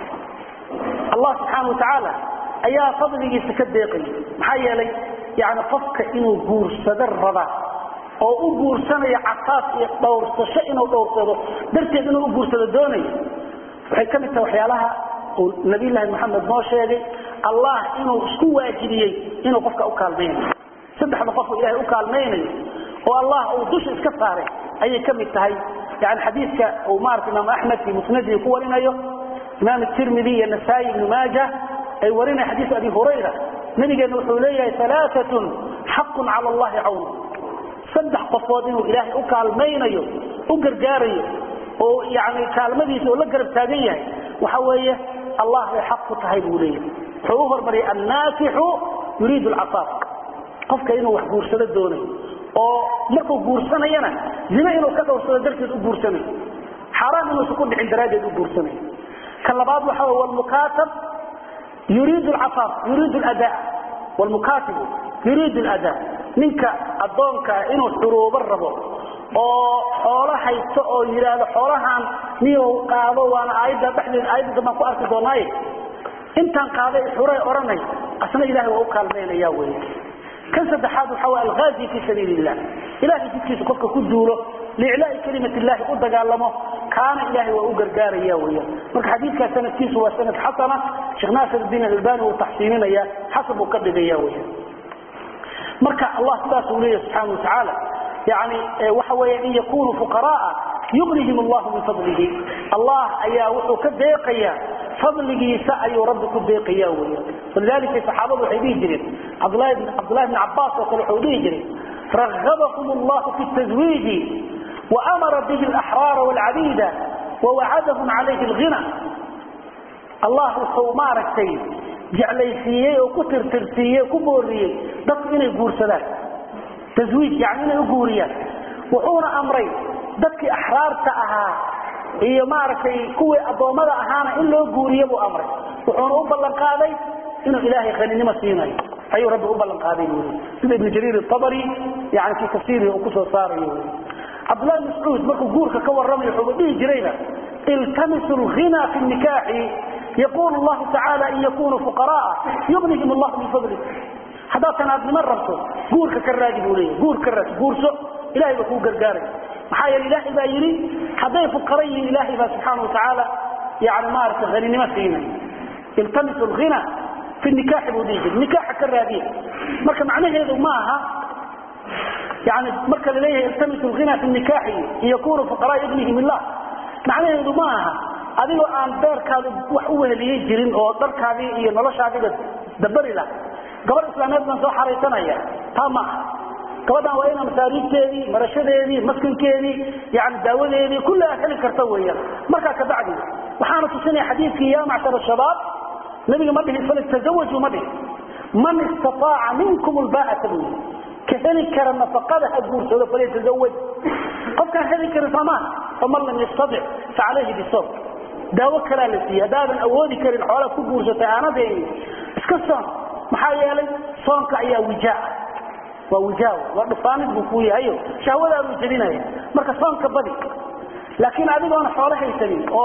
allah subxaana wa tacaala ayaa fadligiisa ka deeqaya maxaa yeelay yani qofka inuu guursado raba oo u guursanayo casaas iyo dhowrsasho inuu dhowrsado darteed inuu u guursado doonayo waxay ka mid tahay waxyaalaha uu nabiyllaahi maxamed noo sheegay allah inuu isku waajibiyey inuu qofka u kaalmaynayo saddexda qof oo ilahay u kaalmaynayo oo allah uu dusha iska saaray ayay ka mid tahay yani xadiidka uu maarata imaam axmed fi musnadihi ku warinayo imaam tirmidi iyo nasaa-i ibnu maaja ay warinaya xadiis abi hurayra nabigeena wuxuu leeyahay alaaatun xaqun cala allahi cawnu saddex qofood inuu ilaahay u kaalmaynayo u gargaarayo oo yani kaalmadiisa oo la garab taagan yahay waxa weeye allah bay xaq ku tahay buu leeyahay wuxuu u hormariyay annaakixu yuriidu lcasaaf qofka inuu wax guursado doonayo oo markuu guursanayana zine inuu ka dhowrsado darteed u guursanayo xaaraan inuusan ku dhicin daraaddeed u guursanayo ka labaad waxa wey wlmukaatab yuriidu lcasaaf yuriidu lada wlmukaatibu yuriidu lada ninka addoonkaa inuu xuruubo rabo oo xoolo haysto oo yidhaahdo xoolahaan niyow qaado waana aayadda dhexdeed aayadda dambaan ku arki doonaaye intaan qaaday xuray odhanay asna ilahay waa u kaalmaynaya wey kan saddexaad waxa way alghaazi fi sabiili illah ilahay jidkiisa qofka ku duulo liiclaai kalimat illahi u dagaalamo kaana ilahay waa u gargaaraya weyan marka xadiidkaas sanadkiisu waa sanad xasana sheekh naasir diin albani wuu taxsiininaya xasan buu ka dhigaya weyan marka allah sidaasuu leeyahy subxaana wa tacaala yani waxa weya in yakunuu fuqaraaa yugnihim allahu min fadlihi allah ayaa wuxuu ka deeqaya fadligiisa ayuu rabbi ku deeqaya weya walidalika saxaabadu waxay dhihi jireen cabdulahi bn cabaas oo kale wuxuu dhihi jiray ragabahum allahu fi tazwiiji waamara bihi alaxraara walcabida wawacadahum calayhi alghina allah wuxuu maaragtay jeclaysiiyey oo ku tirtirsiiyey ku booriyey dadku inay guursadaan tawiij yani inay u guuriyaan wuxuuna amray dadkii axraarta ahaa iyo maaragtay kuwii addoommada ahaana in loo guuriyo buu amray wuxuuna u ballan qaaday inuu ilaahay haninimo siinayo ayuu rabbi u ballan qaaday buu sida ibnu jariir abari yani fii tafsiirihi uu kusoo saarayo cabdullahi mascuud markuu guurka ka warramayo wuxuuba dhihi jirayba iltamisu lghina fi nikaaxi yaqulu llahu tacaala in yakunuu fuqaraaa yugnihim allahu min fadli haddaad tanaadnimo rabto guurka ka raadi buu leeyahy guur ka raadi guurso ilahay baa kuu gargaaray maxaa yeele ilaahay baa yidhi hadday fuqara yihiin ilaahay baa subxaana wa tacaala yani maaragtay haninimo siinay iltamisu lghina fi nikaaxi buu dhihi jiray nikaaxa ka raadiya marka macnaheedu ma aha yani marka laleeyahay iltamisu lghina fi nikaaxi in yakunuu fuqaraa yugnihim illah macnaheedu ma aha adigoo aan beerkaadu wax u weheliyey jirin oo dharkaadii iyo noloshaadiiba dabari lah gabadh islaameed baan soo xaraysanaya taa ma aha gabadhan waa ina masaariifteedii marashadeedii maskankeedii yani daawadeedii kulli aad heli karta weeyaan markaa kabacdi waxaana tusinaya xadiidkii ya macshar shabaab nabiga ma dhihin faltazawaju ma dhihin man istataaca minkum lbaa'ata buu ka heli kara nafaqada ha guursado falyatazawaj qofkaan heli karin soomaa faman lam yastadic facalayhi bisawm daawo kalaa la siiyey haddaadan awoodi karin xoolaad ku guursatay aanadeeni iska soon maxaa yeelay soonka ayaa wijaa waa wijaaw waa dhufaanid buu kuu yahayo shahwadaaduu jebinaya marka soonka badi laakiin adigoona xoolo haysanin oo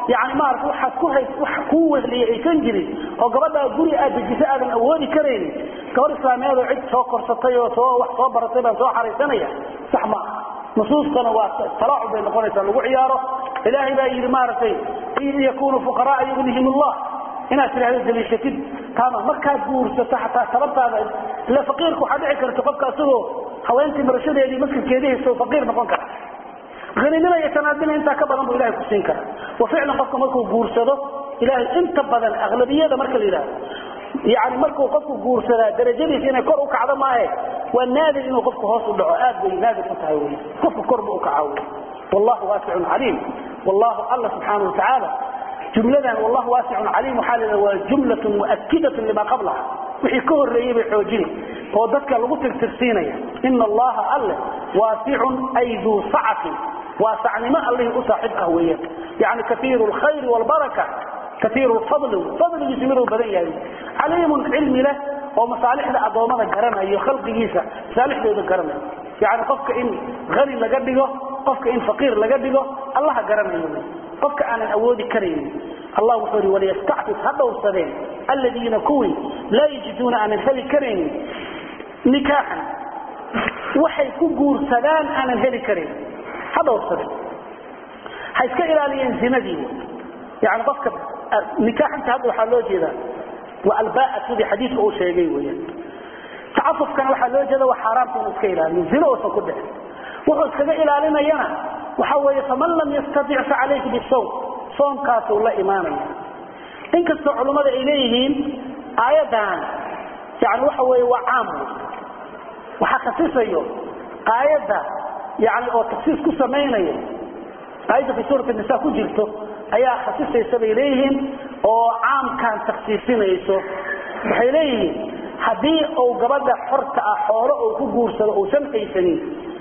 yani maarata waxaad ku hays wax kuu wehliyay aysan jirin oo gabadhaa guri aad dejiso aadan awoodi karaynin gabar islaamiyeed oo cid soo korsatay oo soo wax soo baratay baan soo xaraysanaya sax ma aha nusuustana waa talaacub bay noqonaysaa lagu ciyaaro ilaahay baa yidhi maaragtay in yakunu fuqaraa yugnihim allah inaad tidhahdo daliishatid taama markaad guursato xataa tabartaada ila faqiirka waxaa dhici karta qofka isagoo haweentii marashadeedii masjidkeedii haysto faqiir noqon kara haninima iyo tanaadina intaa ka badan buu ilahay ku siin kara wa ficlan qofka markuu guursado ilahay inta badan aglabiyada marka la yidhahdo yani markuu qofku guursadaa darajadiisa inay kor u kacdo maahe waa naadir inuu qofku hoos u dhaco aad bay naadir u tahay wy qofku kor bu u kaca wy wallahu waasicun caliim wallahu alla subxaana watacaala jumladan wallahu waasicun caliim waxaa la waa jumlatun muakidatun lima qablaha wixii ka horreeyey bay xoojina oo dadka lagu tirtirsiinaya ina allaha alle waasicun ay duu sacatin waasacnimo allihii u saaxiib ah weeyaan yani kaiiru lkhayri wlbaraka kaiiru lfadli fadligiisu miduu badan yahay caliimun cilmi leh oo masaalixda addoommada garanayo khalqigiisa masaalixdooda garanayo yani qofka in hani laga dhigo qofka in faqiir laga dhigo allaha garanayo qofka aanan awoodi karaynin allah wuxuu ihi waliyastacfif ha dhowrsadeen alladiina kuwii laa yajiduuna aanan heli karaynin nikaaxan waxay ku guursadaan aanan heli karayn ha dhowrsadeen ha iska ilaaliyeen zinadii yani qofka nikaaxanta hadda waxaa loo jeedaa waa albaa sidii xadiidka uu sheegay weyaan tacafufkana waxaa loo jeeda waa xaaraamta inuu iska ilaaliyo zino uusan ku dhicin wuxuu iskaga ilaalinayana waxa weeye faman lam yastatic facalayhi bisawm soomkaasuu la imaanaya inkastoo culummada ay leeyihiin aayaddan yani waxa weeye waa caam waxaa khasisayo aayadda yani oo taksiis ku samaynayo aayadda fi suurat nisa ku jirto ayaa khasisaysa bay leeyihiin oo caamkan taksiisinayso waxay leeyihiin haddii uu gabadha xorta ah xoolo uu ku guursado uusan haysanin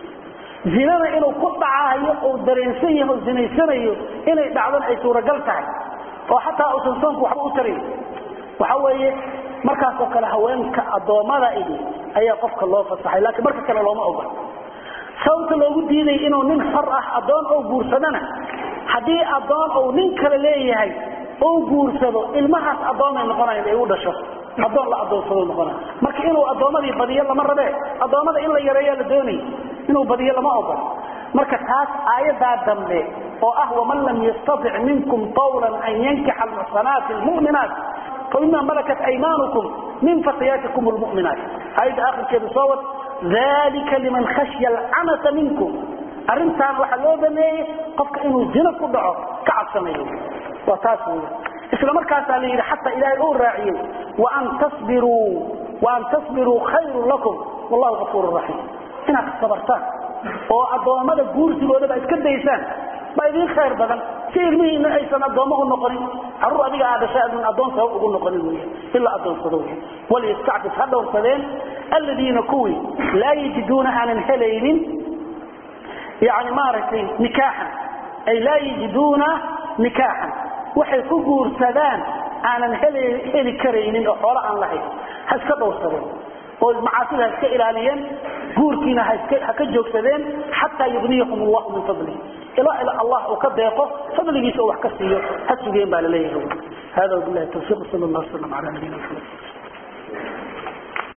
zinada inuu ku dhacahayo uu dareensan yaho o zinaysanayo inay dhacdan ay suuragal tahay oo xataa uusan soonku waxba u tarin waxa weeye markaasoo kale haweenka addoommada ihi ayaa qofka loo fasaxay laakiin marka kale looma ogol sababta loogu diiday inuu nin xor ah addoon oo guursadana haddii addoon uu nin kale leeyahay uu guursado ilmahaas addoomay noqonayan ay u dhasho addoon la addoonsado noqonay marka inuu addoommadii badiyo lama rabee addoommada in la yareeyaa la doonay inuu badiyo lama ogol marka taas aayaddaa dambe oo ah waman lam yastatic minkum tawlan an yankixa almuxsanaati almu'minaat famima malakat aymaanukum min fatayaatikum lmu'minaat aayadda akhirkeedu soo wad dalika liman khashya alcanata minkum arrintaan waxaa loo baneeyey qofka inuu zino ku dhaco ka cabsanayo waa taas weya isla markaasaa la yidhi xataa ilaahay uu raaciyey waan tasbiruu waan tasbiruu khayrun lakum wallahu gafuur raxiim inaad sabartaan oo addoommada guursigoodaba iska daysaan baa idiin khayr badan si ilmihiina aysan addoommo u noqonin carruur adiga aa dhashay adun addoon sabab ugu noqonin wey in la addoonsado wey waliyastacfif ha dhowrsadeen alladiina kuwii laa yajiduuna aanan helaynin yani maaragtay nikaaxan ay laa yajiduuna nikaaxan waxay ku guursadaan aanan heli karaynin oo xoolo aan lahayn ha iska dhowrsadeen oo macaasida ha iska ilaaliyeen guurkiina ha ka joogsadeen xataa yugniyahum allahu min fadlihi ilaa ila allah uu ka deeqo fadligiisa uu wax ka siiyo ha sugeen baa laleeyahay hada wabilahi tawfiiq sal allah wasalam ala nabiyina maxamed